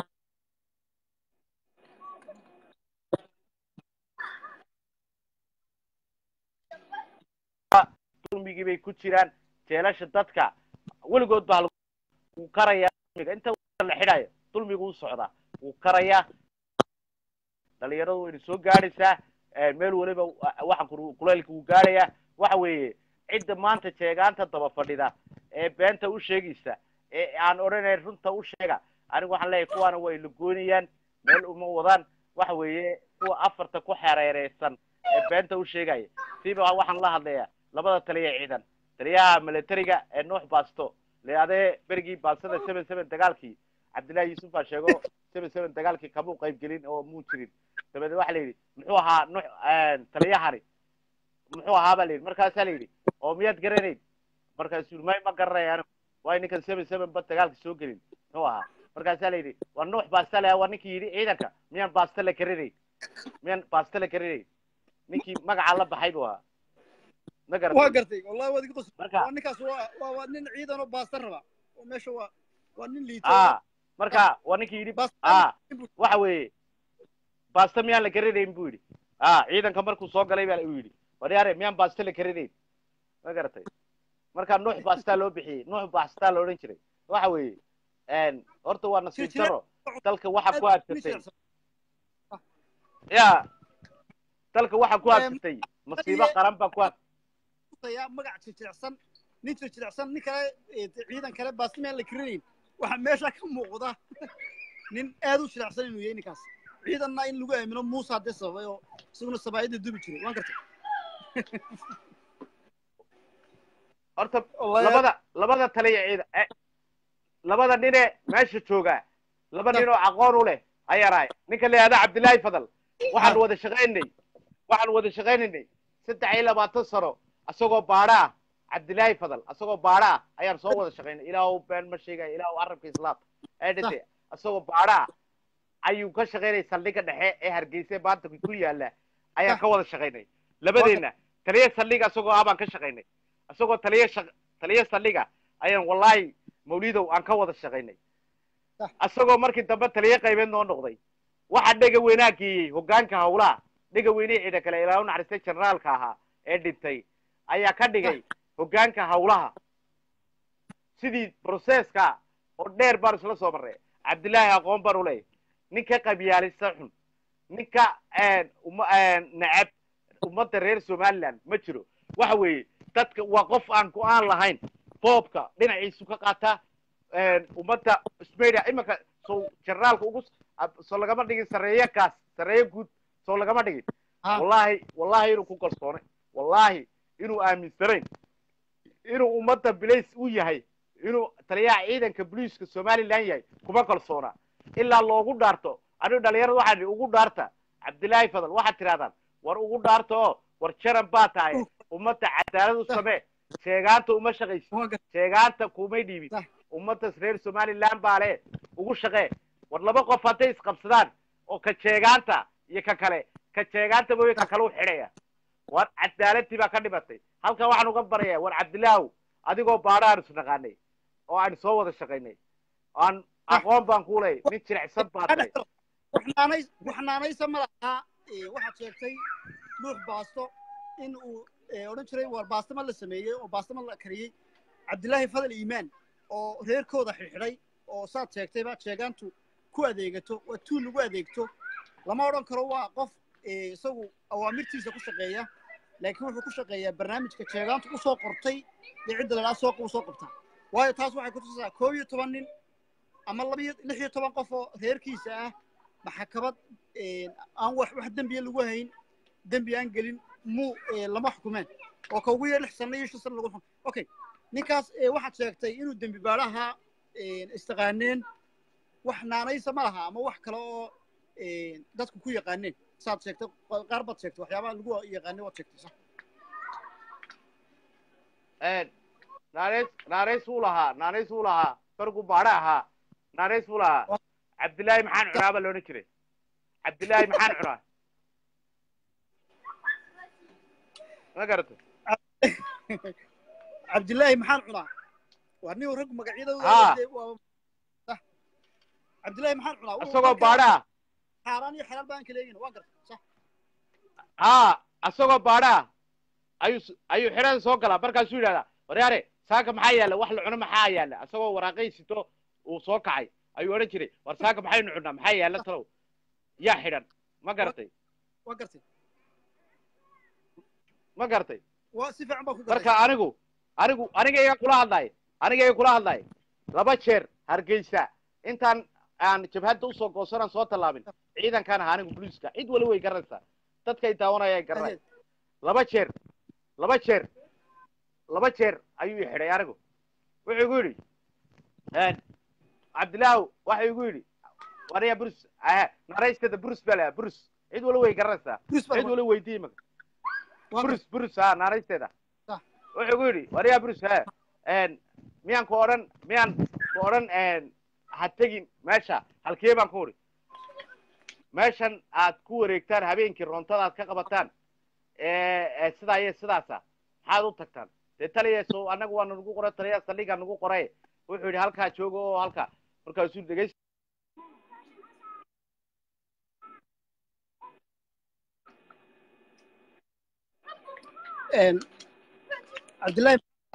dulmigii bay ku jiraan jeelasha dadka weligood baa wuu karayaa dulmiga inta la xidhayo dulmigu u socdaa wuu karayaa dhalinyaradu wayna soo gaadhaysaa meel weliba waxaan kulaylka wuu gaadhayaa waxa weeye cidda maanta jeegaanta daba fadhida ee beenta u sheegaysa ee aan odhanayn runta u sheega anigu waxaan leeyahay kuwaana way la goynayaan meel uma wadaan waxa weeye kuwa afarta ku xereereysan ee beenta u sheegaya siba waxaan la hadlayaa labada taliya ciidan taliyaha militariga ee nuux baasto le adee berigii baastada seven seven dagaalkii cabdillahi yuusuf baa sheego seven seven dagaalkii kamuu qaybgelin oo muu jirin dabeedna waxa la yidhi muxuu ahaa nuux taliyahani muxuu ahaa baa la yidhi markaasaa la yidhi oo miyaad garanayn markaasuu yidhi may ma garanaya anigu waayo ninkan seven seven ba dagaalka soo gelin muxuu ahaa markaasaa la yidhi waa nuux baasta le waa ninkii yidhi ciidanka miyaan baasta la garanayn miyaan baasta la garanayn ninkii magacaa la baxay buu ahaa ma waa garatay gartay wallahi waad iga qos marka waa ninkaas waa waa waa nin ciidan oo baasta raba oo meesha waa waa nin liito a marka waa ninkii yidhi baasta a waxa weeye baasta miyaan la garanayn buu yidhi a ciidanka markuu soo galay baa uu yidhi waryaare miyaan baasta la garanayn ma garatay marka nuux baastaa loo bixiyey nuux baastaa la odhan jiray waxa weeye horta waa nasiib Jir- jir- daro dalka waxa ku adsatay ya dalka waxa ku Em, adsatay masiibo taliye- qaran baa ku ad yaa magac jilicsan nin jilicsan nin kale ee ciidan kale baasta miyaan la karinayn waxaa meesha ka muuqda nin aad u jilicsan inuu yahay ninkaas ciidanna in lagu aamino muuse haddee sababay oo isaguna sabaayadda dubi jiray waan gartay horta Wallahi- labada labada taliya ciidan eh, labada ninee meesha jooga laba nin oo aqoon u leh ayaan ahay ninka la yihahda cabdillaahi fadal waxaan wada shaqaynay waxaan wada shaqaynaynay saddex iyo labaatan sano isagoo baadha ah cabdillaahi fadal isagoo baadha ah ayaan soo wada shaqaynay ilaahu been ma sheegaya ilaahu carabka islaam ee dhinte isagoo baadha ah ayuu ka shaqaynay saldhigga dhexe ee hargeysa ee maanta ku yaala ayaan ka wada shaqaynay labadeenna taliya saldhiga isagoo ah baan ka shaqaynay isagoo taliya shaq taliya saldhiga ayaan wallahi mawlidow aan ka wada shaqaynay isagoo markii dambe taliya qaybeed noo noqday waxa dhega weynaa geeyey hoggaanka hawlaha dhega weynihii ciida kale ilaa u naxariistay generaalka ahaa ee dhintay ayaa ka dhigay hoggaanka hawlaha sidii processka oo dheer baan isla soo marray cabdillaahi aqoon baan u leeyahay ninka qabyaalista xun ninka uma necab ummadda reer somaliland ma jiro waxa weeye dadka waa qof aan go-aan lahayn boobka dhinaciisu ka qaata ummadda smedia iminka soo generaalka ugu soo lagama dhigin sarreeye kaas sarreeye guud soo lagama dhigin Ha. wallahi wallahi inuu ku kalsoonay wallahi inuu aaminsanayn inuu ummadda bilays u yahay inuu taliyaha ciidanka booliiska somaliland yahay kuma kalsoona ilaa loogu dhaarto anigu dhalinyarada waxaa idhi ugu dhaarta cabdillaahi fadal waxaad tidhahdaan war ugu dhaarta oo war jaran baa tahay ummadda cadaalad u samee sheegaanta uma shaqaysi waan gartay sheegaanta kumay dhiibin Sah. ummadda reer somaliland baa le ugu shaqee war laba qof hadday isqabsadaan oo ka sheegaanta iyo ka kale ka sheegaanta mooye ka kale u xidhaya war cadaaladii baa ka dhimatay halkan waxaan uga baraya war cabdilaahu adigoo baadho aan isnaqaanay oo aan soo wada shaqaynay aan aqoon baan ku leey nin jilicsan baa tahay waxnaanay waxnaanaysa ma laha ee, waxaad sheegtay nuux baasto in uu ee, odhan jiray war baastama la sameeyey oo baastama la kariyey cabdilaahi fadal iimaan oo reerkooda xidhxidhay oo saad sheegtayba sheegaantu ku adeegato waa tuul lagu adeegto lama odhan karo waa qof ee, isagu awaamirtiisa ku shaqeeya laakiin wuxuu ku shaqeeyaa barnaamijka sheegaantu u soo qortay dee cidda ladhaa soo u soo qabtaa waayo taas waxay kutusaysaa koob iyo toban nin ama laba iyo lix iyo toban qof oo reerkiisa ah maxkamad aan wax wax dembiya lagu hayn dembi aan gelin muu ee, lama xukumeen oo ka ugu yar lix sano iyo shan sano lagu xukum okay ninkaas ee, waxaad sheegtay inuu dembi baadhaha istaqaaneen wax naanaysa ma laha ama wax kale oo ee, dadku ku yaqaaneen saad sheegtay qaar baad sheegtay waxyaabaha lagu yaqaanay waad sheegtay sax naanays naanays wuu lahaa naanays wuu lahaa fargu baadho ahaa naanays wuu lahaa cabdillaahi maxaan cunaa baa loodhan jiray cabdillaahi maxaan cunaa ma garata cabdilaahi maxaan cunaa waa nin rag magacyadooda Haa. dee waa- sax. cabdilaahi maxaan cunaa Wuu isagoo markaa baadho ah xaaraan iyo xalaal baan kala eegin waa gartay sax haa isagoo baadho ah ayuu s- ayuu xidhada soo galaa markaasuu yidhahdaa waryaare saaka maxaa yaalla wax la cuno maxaa yaalla isagoo waraaqay sito uu soo kacay ayuu odhan jiray war saaka maxaynu cunnaa maxaa yaalla talow yaa xidhan ma garatay waa gartay ma garatay waa si fiican baa ku marka gartay anigu anigu aniga iga kula hadlay aniga iga kula hadlay laba jeer hargeysa intaan aan jabhadda usoo goosanaan soo tallaabin ciidankaan ahaa anigu booliiska cid wali way garanaysaa dadkay daawanaya ay garanay laba jeer laba jeer laba jeer ayuu i xidhay anigu wuxuu igu yidhi cabdilaahu waxa igu yidhi wariya brus naraysteeda brus baa lahaa brus cid wali way garanaysaa Bruce baa cid wali weydii imaka waa brus brus ha naaraysteeda Ah. wuxuu igu yidhi wariya brus he miyaan ku odhan miyaan ku odhan ha tegin meesha halkee baan ku udhi meeshan aad ku wareegtaan habeenkii roontada aad ka qabataan ee ee sidaa iyo sidaasa maxaad u tagtaan dee taliya so annaga waa nagu qoray taliya saldhiga nagu qoray wuxuu yidhi halkaa jooga oo halka markaasuu dhegeys Een, cabdilaahi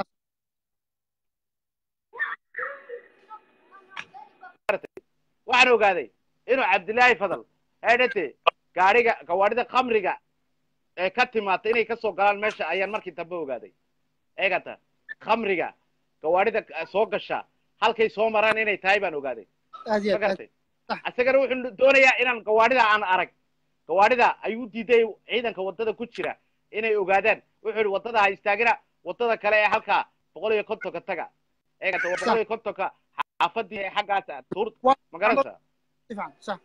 waxaan ogaaday inuu cabdillaahi fadal eedhate gaadhiga gawaadhida khamriga ee ka timaata inay kasoo galaan meesha ayaan markii dambe ogaaday eegata khamriga gawaadhida soo gasha halkay soo maraan inay tahay baan ogaaday aad iyo ma aad aad garatay Sax. isagana wuxuu doonayaa inaan gawaadhida aan arag gawaadhida ayuu diiday ciidanka wadada ku jira inay ogaadaan wuxuu yihi wadada ha istaagina wadada kale ee halkaa boqol iyo kontonka taga eegata waa boqol iyo kontonka xaafadii ee xaggaas ah tuur Waa- ma garanaysaa si fiican sax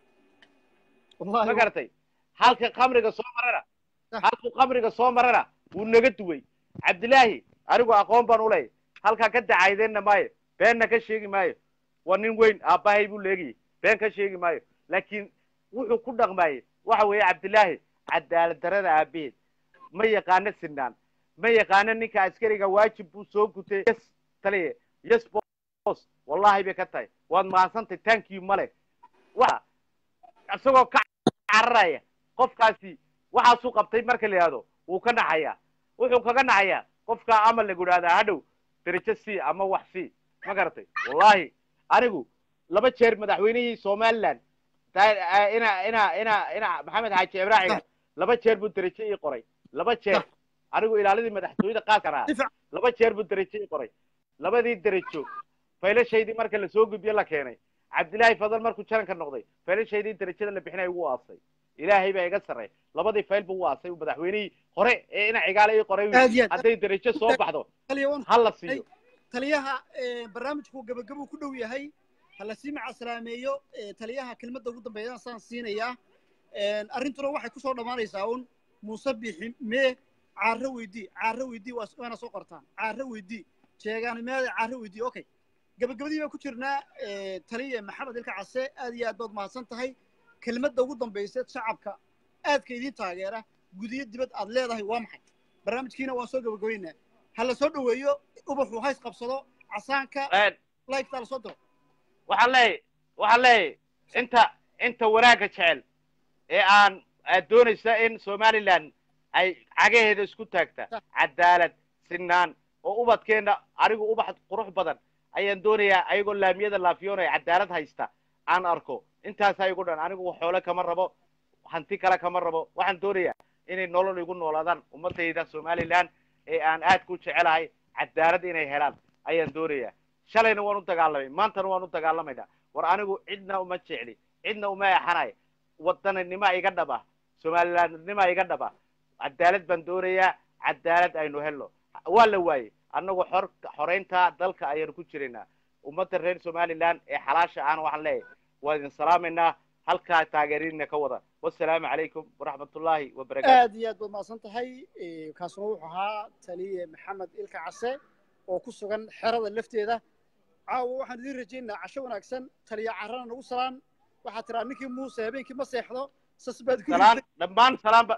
ma wallahi garatay halka khamriga soo marana Sax. halkuu khamriga soo marana wuu naga duway cabdilaahi anigu aqoon baan u leeyahy halkaa ka dacaydeenna maayo beenna ka sheegi maayo waa nin weyn aabbahay buu leegayay been ka sheegi maayo laakiin wuxuu ku dhaqmaayey waxa weeye cabdilaahi cadaalad darada aabaheed ma yaqaano sinaan ma yaqaano ninka askariga waajib buu soo gutay yes taliye yes boss wallahi bay ka tahay waad mahadsantay thank you male wa isagoo ka cararaya qofkaasi waxaasuu qabtay marka la yidhahdo wuu ka naxayaa wuxuu kaga naxayaa qofkaa ama lagu idhahdaa hadhow derajo c ama wax c ma garatay wallahi anigu laba jeer madaxweynihii somaliland taa- ina ina ina ina maxamed xaaji ibraahiga laba jeer buu derajo ii qoray laba jeer anigu ilaaladii madaxtooyada qaaskan ahaa si fiican laba jeer buu derajo ii qoray labadii derajo faylashaydii marka lasoo gudbiye la keenay cabdilaahi fadal markuu jaranka noqday faylashaydii derajada la bixinay ugu aasay ilaahay baa iga sarreey labadii fayl buu u aasay madaxweynihii hore ee ina cigaale ii qoray Aad iyo aad. hadday derajo soo baxdo taliya waan ha la siiyo taliyaha eh, barnaamijku gabagabuu ku dhow yahay ha lasii macasalaameeyo eh, taliyaha kelmadda ugu dambeeyana saan siinayaa arrintuna waxay kusoo dhammaanaysaa un muuse bixi mee caaro weydii caaro weydii waa waana soo qortaan caaro weydii sheegaan meeda caaro weydii okay gabagabadii baan ku jirnaa eh, taliya maxamed ilka case aad iyo aad baad mahadsan tahay kelmadda ugu dambaysa shacabka aadka idiin taageera gudiyo dibad aad leedahay waa maxay barnaamijkiina waan soo gabagabaynaa ha la soo dhoweeyo ubaxu hays qabsado casaanka lifeta la soo diro waxaan leeyahy waxaan leeyahy inta inta wanaagga jecel ee aan aad doonaysa in somaliland ay cagaheeda isku taagta cadaalad sinaan oo ubadkeenna anigu ubax qurux badan ayaan doonayaa ayagoo laamiyada laafiyoonaya cadaalad haysta aan arko intaasaa igu dhan anigu xoole kama rabo hanti kale kama rabo waxaan doonayaa inay nolol igu noolaadaan ummadayda somaliland ee aan aad ku jecelahay cadaalad inay helaan ayaan doonayaa shalayna waan u dagaalamay maantana waan u dagaalamaynaa war anigu cidna uma jecli cidna uma exanay wadaninima iga dhaba somalilandnima iga dhaba cadaalad baan doonayaa cadaalad aynu helno waa la waayey annagu xor xoreynta dalka ayaanu ku jiraynaa ummadda reer somaliland ee xalaasha ahna waxaan leeyahay waa idin salaamaynaa halkaa taageerina ka wada wasalaamu calaykum waraxmatullaahi wabarakaatu aad iyo aad baad mahadsan tahay Eh, kaasuna wuxuu ahaa taliye maxamed ilka case oo ku sugan xerada lafteeda caawa waxaan idiin rajaynaynaa casho wanaagsan taliya carrana nagu salaan waxaad tiraa ninkii muuse habeenkii ma seexdo sas baad ku salaan dhammaan salaan ba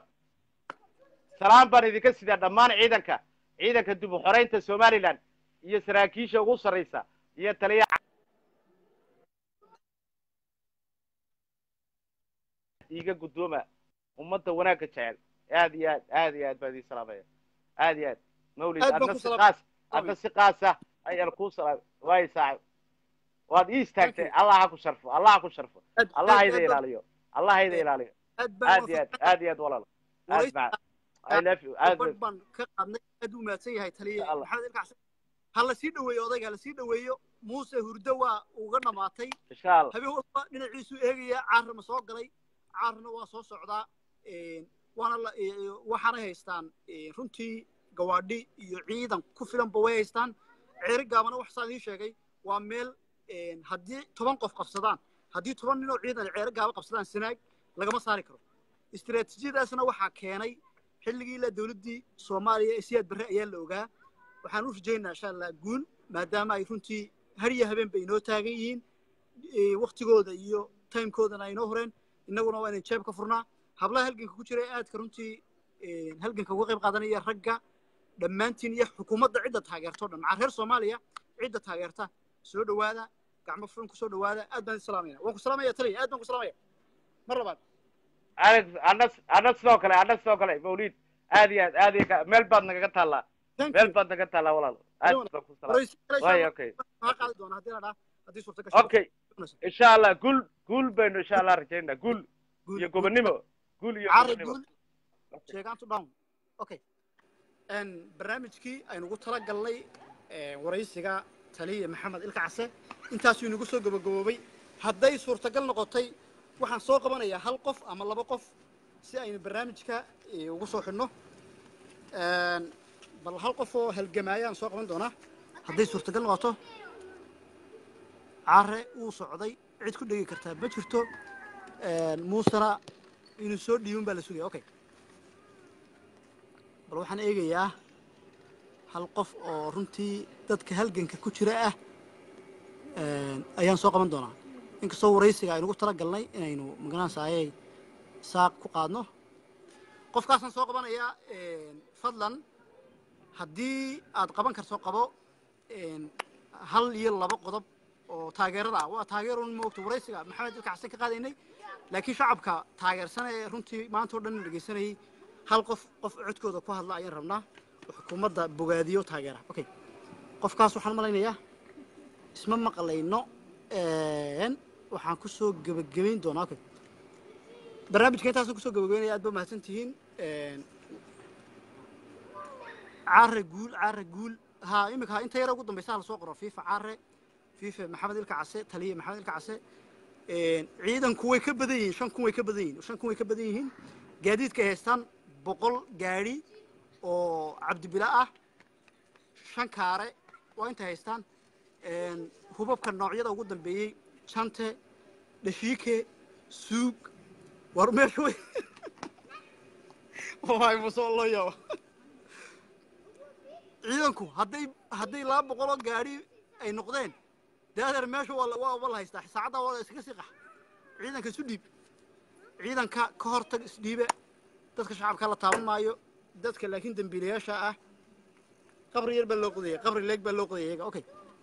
salaan baan idinka sidaa dhammaan ciidanka ciidanka dib u xoreynta somaliland iyo saraakiisha ugu sarraysa iyo taliya iiga guddooma ummadda wanaagga jecel aad iyo aad aad iyo aad baan idin salaamaya aad iyo aad mawlid Aad baan adna ku si salaam- qaas adna si qaasa ayaan kuu salaam waayo saaxib waad ii istaagtay Thank allah ha ku sharfo allah ha ku sharfo Aad- allah aad- hayda aad baan- ilaaliyo allah hayda ilaaliyo aad baan aad iyo aad aad iyo aad walaal aad waraysi- baa I love you aad gabadh baan ka qaadnay aad u mahadsan yahay taliye Insha Allah. maxamed ilka case ha la sii dhoweeyo odayga ha la sii dhoweeyo muuse hurdo waa uga dhammaatay insha allah habeen walba dhinaciisu eegaya caarna ma soo galay caarna waa soo socdaa Een, waana la ee, waxaanay haystaan ee, runtii gawaadhi iyo ciidan ku filanba way haystaan ceeri gaabana wax saa idiin sheegay waa meel een, haddii toban qof qabsadaan haddii toban nin oo ciidan ay ceeri gaaba qabsadaan sanaag lagama saari karo istiraatiijiyadaasna waxaa keenay xilligii ilaa dowladdii soomaaliya ee siyaad barre ayaa la ogaa waxaan u rajaynaa insha allah guul maadaama ay runtii har iyo habeen bay inoo taagan yihiin ee, waktigooda iyo timekoodana ay inoo horeen innaguna waa inaan jeeb ka furnaa hablaha halganka ku jira ee aadka runtii ee, halganka uga qayb qaadanaya ragga dhammaantiin iyo xukuumadda cidda taageerto dhan macaa reer soomaaliya cidda taageerta soo dhowaada gacmo furan ku soo dhowaada aad baan idin salaamayna waan ku salaamaya taliya aad baan ku salaamaya mar labaad alex ana ana sidoo kale ana sidoo kale mawlid aad iyo aad aad iyo ka- meel baad nagaga taallaa thank meel you baad naga taallaa walaal aad Adiga baan ku salaam waraysi kale insha waay Allah okay waxaa qaadi doona haddii la dhaa haddii suurta gasho okay insha allah guul guul baynu insha allah rajaynaa guul Guul- iyo gobonnimo guul iyo carri gobonnimo guul sheegaantu down okay n barnaamijkii aynugu tala galnay waraysiga taliya maxamed ilka case intaasuu inagu soo gabagaboobay hadday suurtagal noqotay waxaan soo qabanayaa hal qof ama laba qof si aynu barnaamijka eh, ugu soo xidhno Een, bal hal qof oo halgamaayaan soo qaban doonaa hadday suurtagal noqoto care wuu socday cid ku dhegi kartaa ma jirto Een, muusena inuu soo dhiibin baa la sugaya okay bal waxaan eegayaa hal qof oo runtii dadka halganka ku jira ah Een, ayaan soo qaban doonaa inkastoo waraysiga aynugu tala galnay inaynu magaranaysaayey saaq ku qaadno qofkaasaan soo qabanayaa een, fadlan haddii aad qaban karto qabo een, hal iyo laba qodob oo taageerada ah waa taageerun moogta waraysiga maxamed ilka xasan ka qaadaynay laakiin shacabka taageersan ee runtii maanta oo dhan dhegeysanayay hal qof qof codkooda ku hadla ayaan rabnaa oo xukuumadda bogaadiyo taageera okay qofkaas waxaan malaynayaa isma maqlayno Een, waxaan ku soo gebagabayn doonaa okay barnaamijka intaasaan kusoo gebagabaynaya aad ba mahadsan tihiin Een, caare guul caare guul ha imika ha inta yara ugu dambaysa ha lasoo qoro fifa caare fifa maxamed ilka case taliye maxamed ilka case Een, ciidanku way ka badan yihiin shan kun way ka badan yihiin shan kun way ka badan yihiin gaadiidka ay haystaan boqol gaadhi oo cabdibila ah shan kaare waa intay haystaan Een, hubabka noocyada ugu dambeeyey jante dhashiike suug war meesha way waay musoo loo yaabo ciidanku hadday hadday laba boqol oo gaadhi ay noqdeen dee adeer meesha waa la- waa waa la haystaa saacadda waa la iskaga sii qax ciidanka isu dhiib ciidanka ka hortag isdhiibe dadka shacabka la taaban maayo dadka laakiin dembiilayaasha ah qabri yar baa loo qodayay qabri leeg baa loo qodayay iyaga okay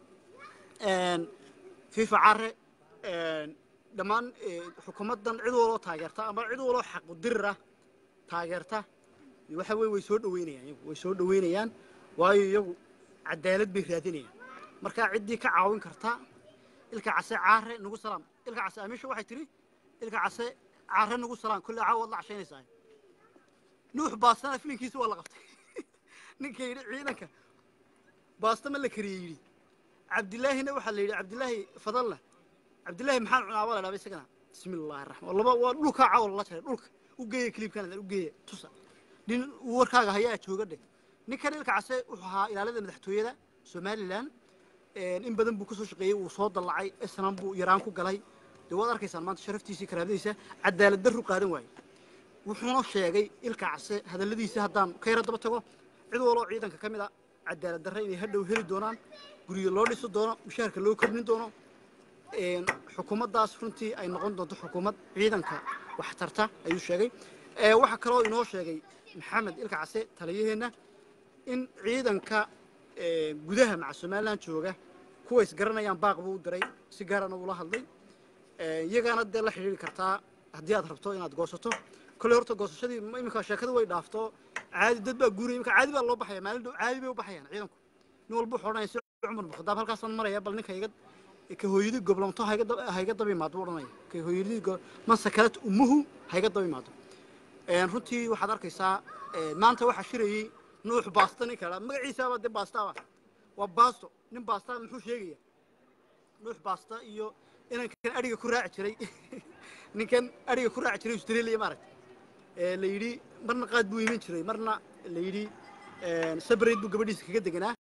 Een, fifa care een, dhammaan eh, xukuumaddan cid waloo taageerta ama cid waloo xaqu dirir ah taageerta waxa weye way soo dhaweynayaan iyagu way soo dhaweynayaan waayo iyagu cadaalad bay raadinayaan marka ciddii ka caawin karta ilka case caare nagu salaam ilka case amiisha waxay tiri ilka case caare nagu salaam kolle caawa waad la cashaynaysaa nuux baastana filinkiisa waa la qabtay ninka yidhi ciidanka baasta ma la kariyey yidhi cabdilaahina waxaa la yidhi cabdilaahi fadalla cabdilaahi maxaan cunaa baa la dhaaba isagana bismi illaahi raxmaan laba waa dhulkaa caawa lala jaray dhulka u geeya kliibkan u geeya tusa nin warkaaga hayaa jooga dheh ninkan ilka case wuxuu ahaa ilaalada madaxtooyada somalilan in badan buu kasoo shaqeeyey wuu soo dallacay isnan buu yaraan ku galay dee waad arkaysaan maanta sharaftiisii karaamadiisa cadaalad darru qaadan waaye wuxuuna sheegay ilka case hadalladiisa haddaan ka yara daba tago cid waloo ciidanka ka mid a cadaalad darre inay hadhow heli doonaan guryo loo dhisi doono mushaharka loo kordhin doono een, xukuumaddaas runtii ay noqon doonto xukuumad ciidanka wax tarta ayuu sheegay Ee, waxaa kaloo inoo sheegay maxamed ilka case taliyaheenna in ciidanka ee, gudaha maca somalilan jooga kuwa isgaranayaan baaq buu u diray si gaarana ula hadlay Ee, iyagana dee la xidhiiri kartaa haddii aad rabto inaad goosato kolley horta goosashadii ma- iminka sheekada way dhaafto caadi dad baa guuraya iminka caadi baa loo baxaya maalin dhow caadi bay u baxayaan ciidanku nin walba wuxuu odhanaya si cumar mukhadaab halkaasaan maraya bal ninka iga ka hooyadii goblamto hayga dab- hayga daba imaado buu odhanaya ka hooyadii go- man sakalat ummuhu hayga daba imaado Een, runtii waxaad arkaysaa ee, maanta waxaa shirayey nuux baasta ninka la magaciisaaba dee baastaaba waa baasto nin baasta muxuu sheegaya nuux baasta iyo inankan adhiga ku raaci jiray ninkan adhiga ku raaci jiray australia maaragta ee la yidhi marna qaad buu iman jiray marna la yidhi sabrayd buu gabadhiisa kaga deganaa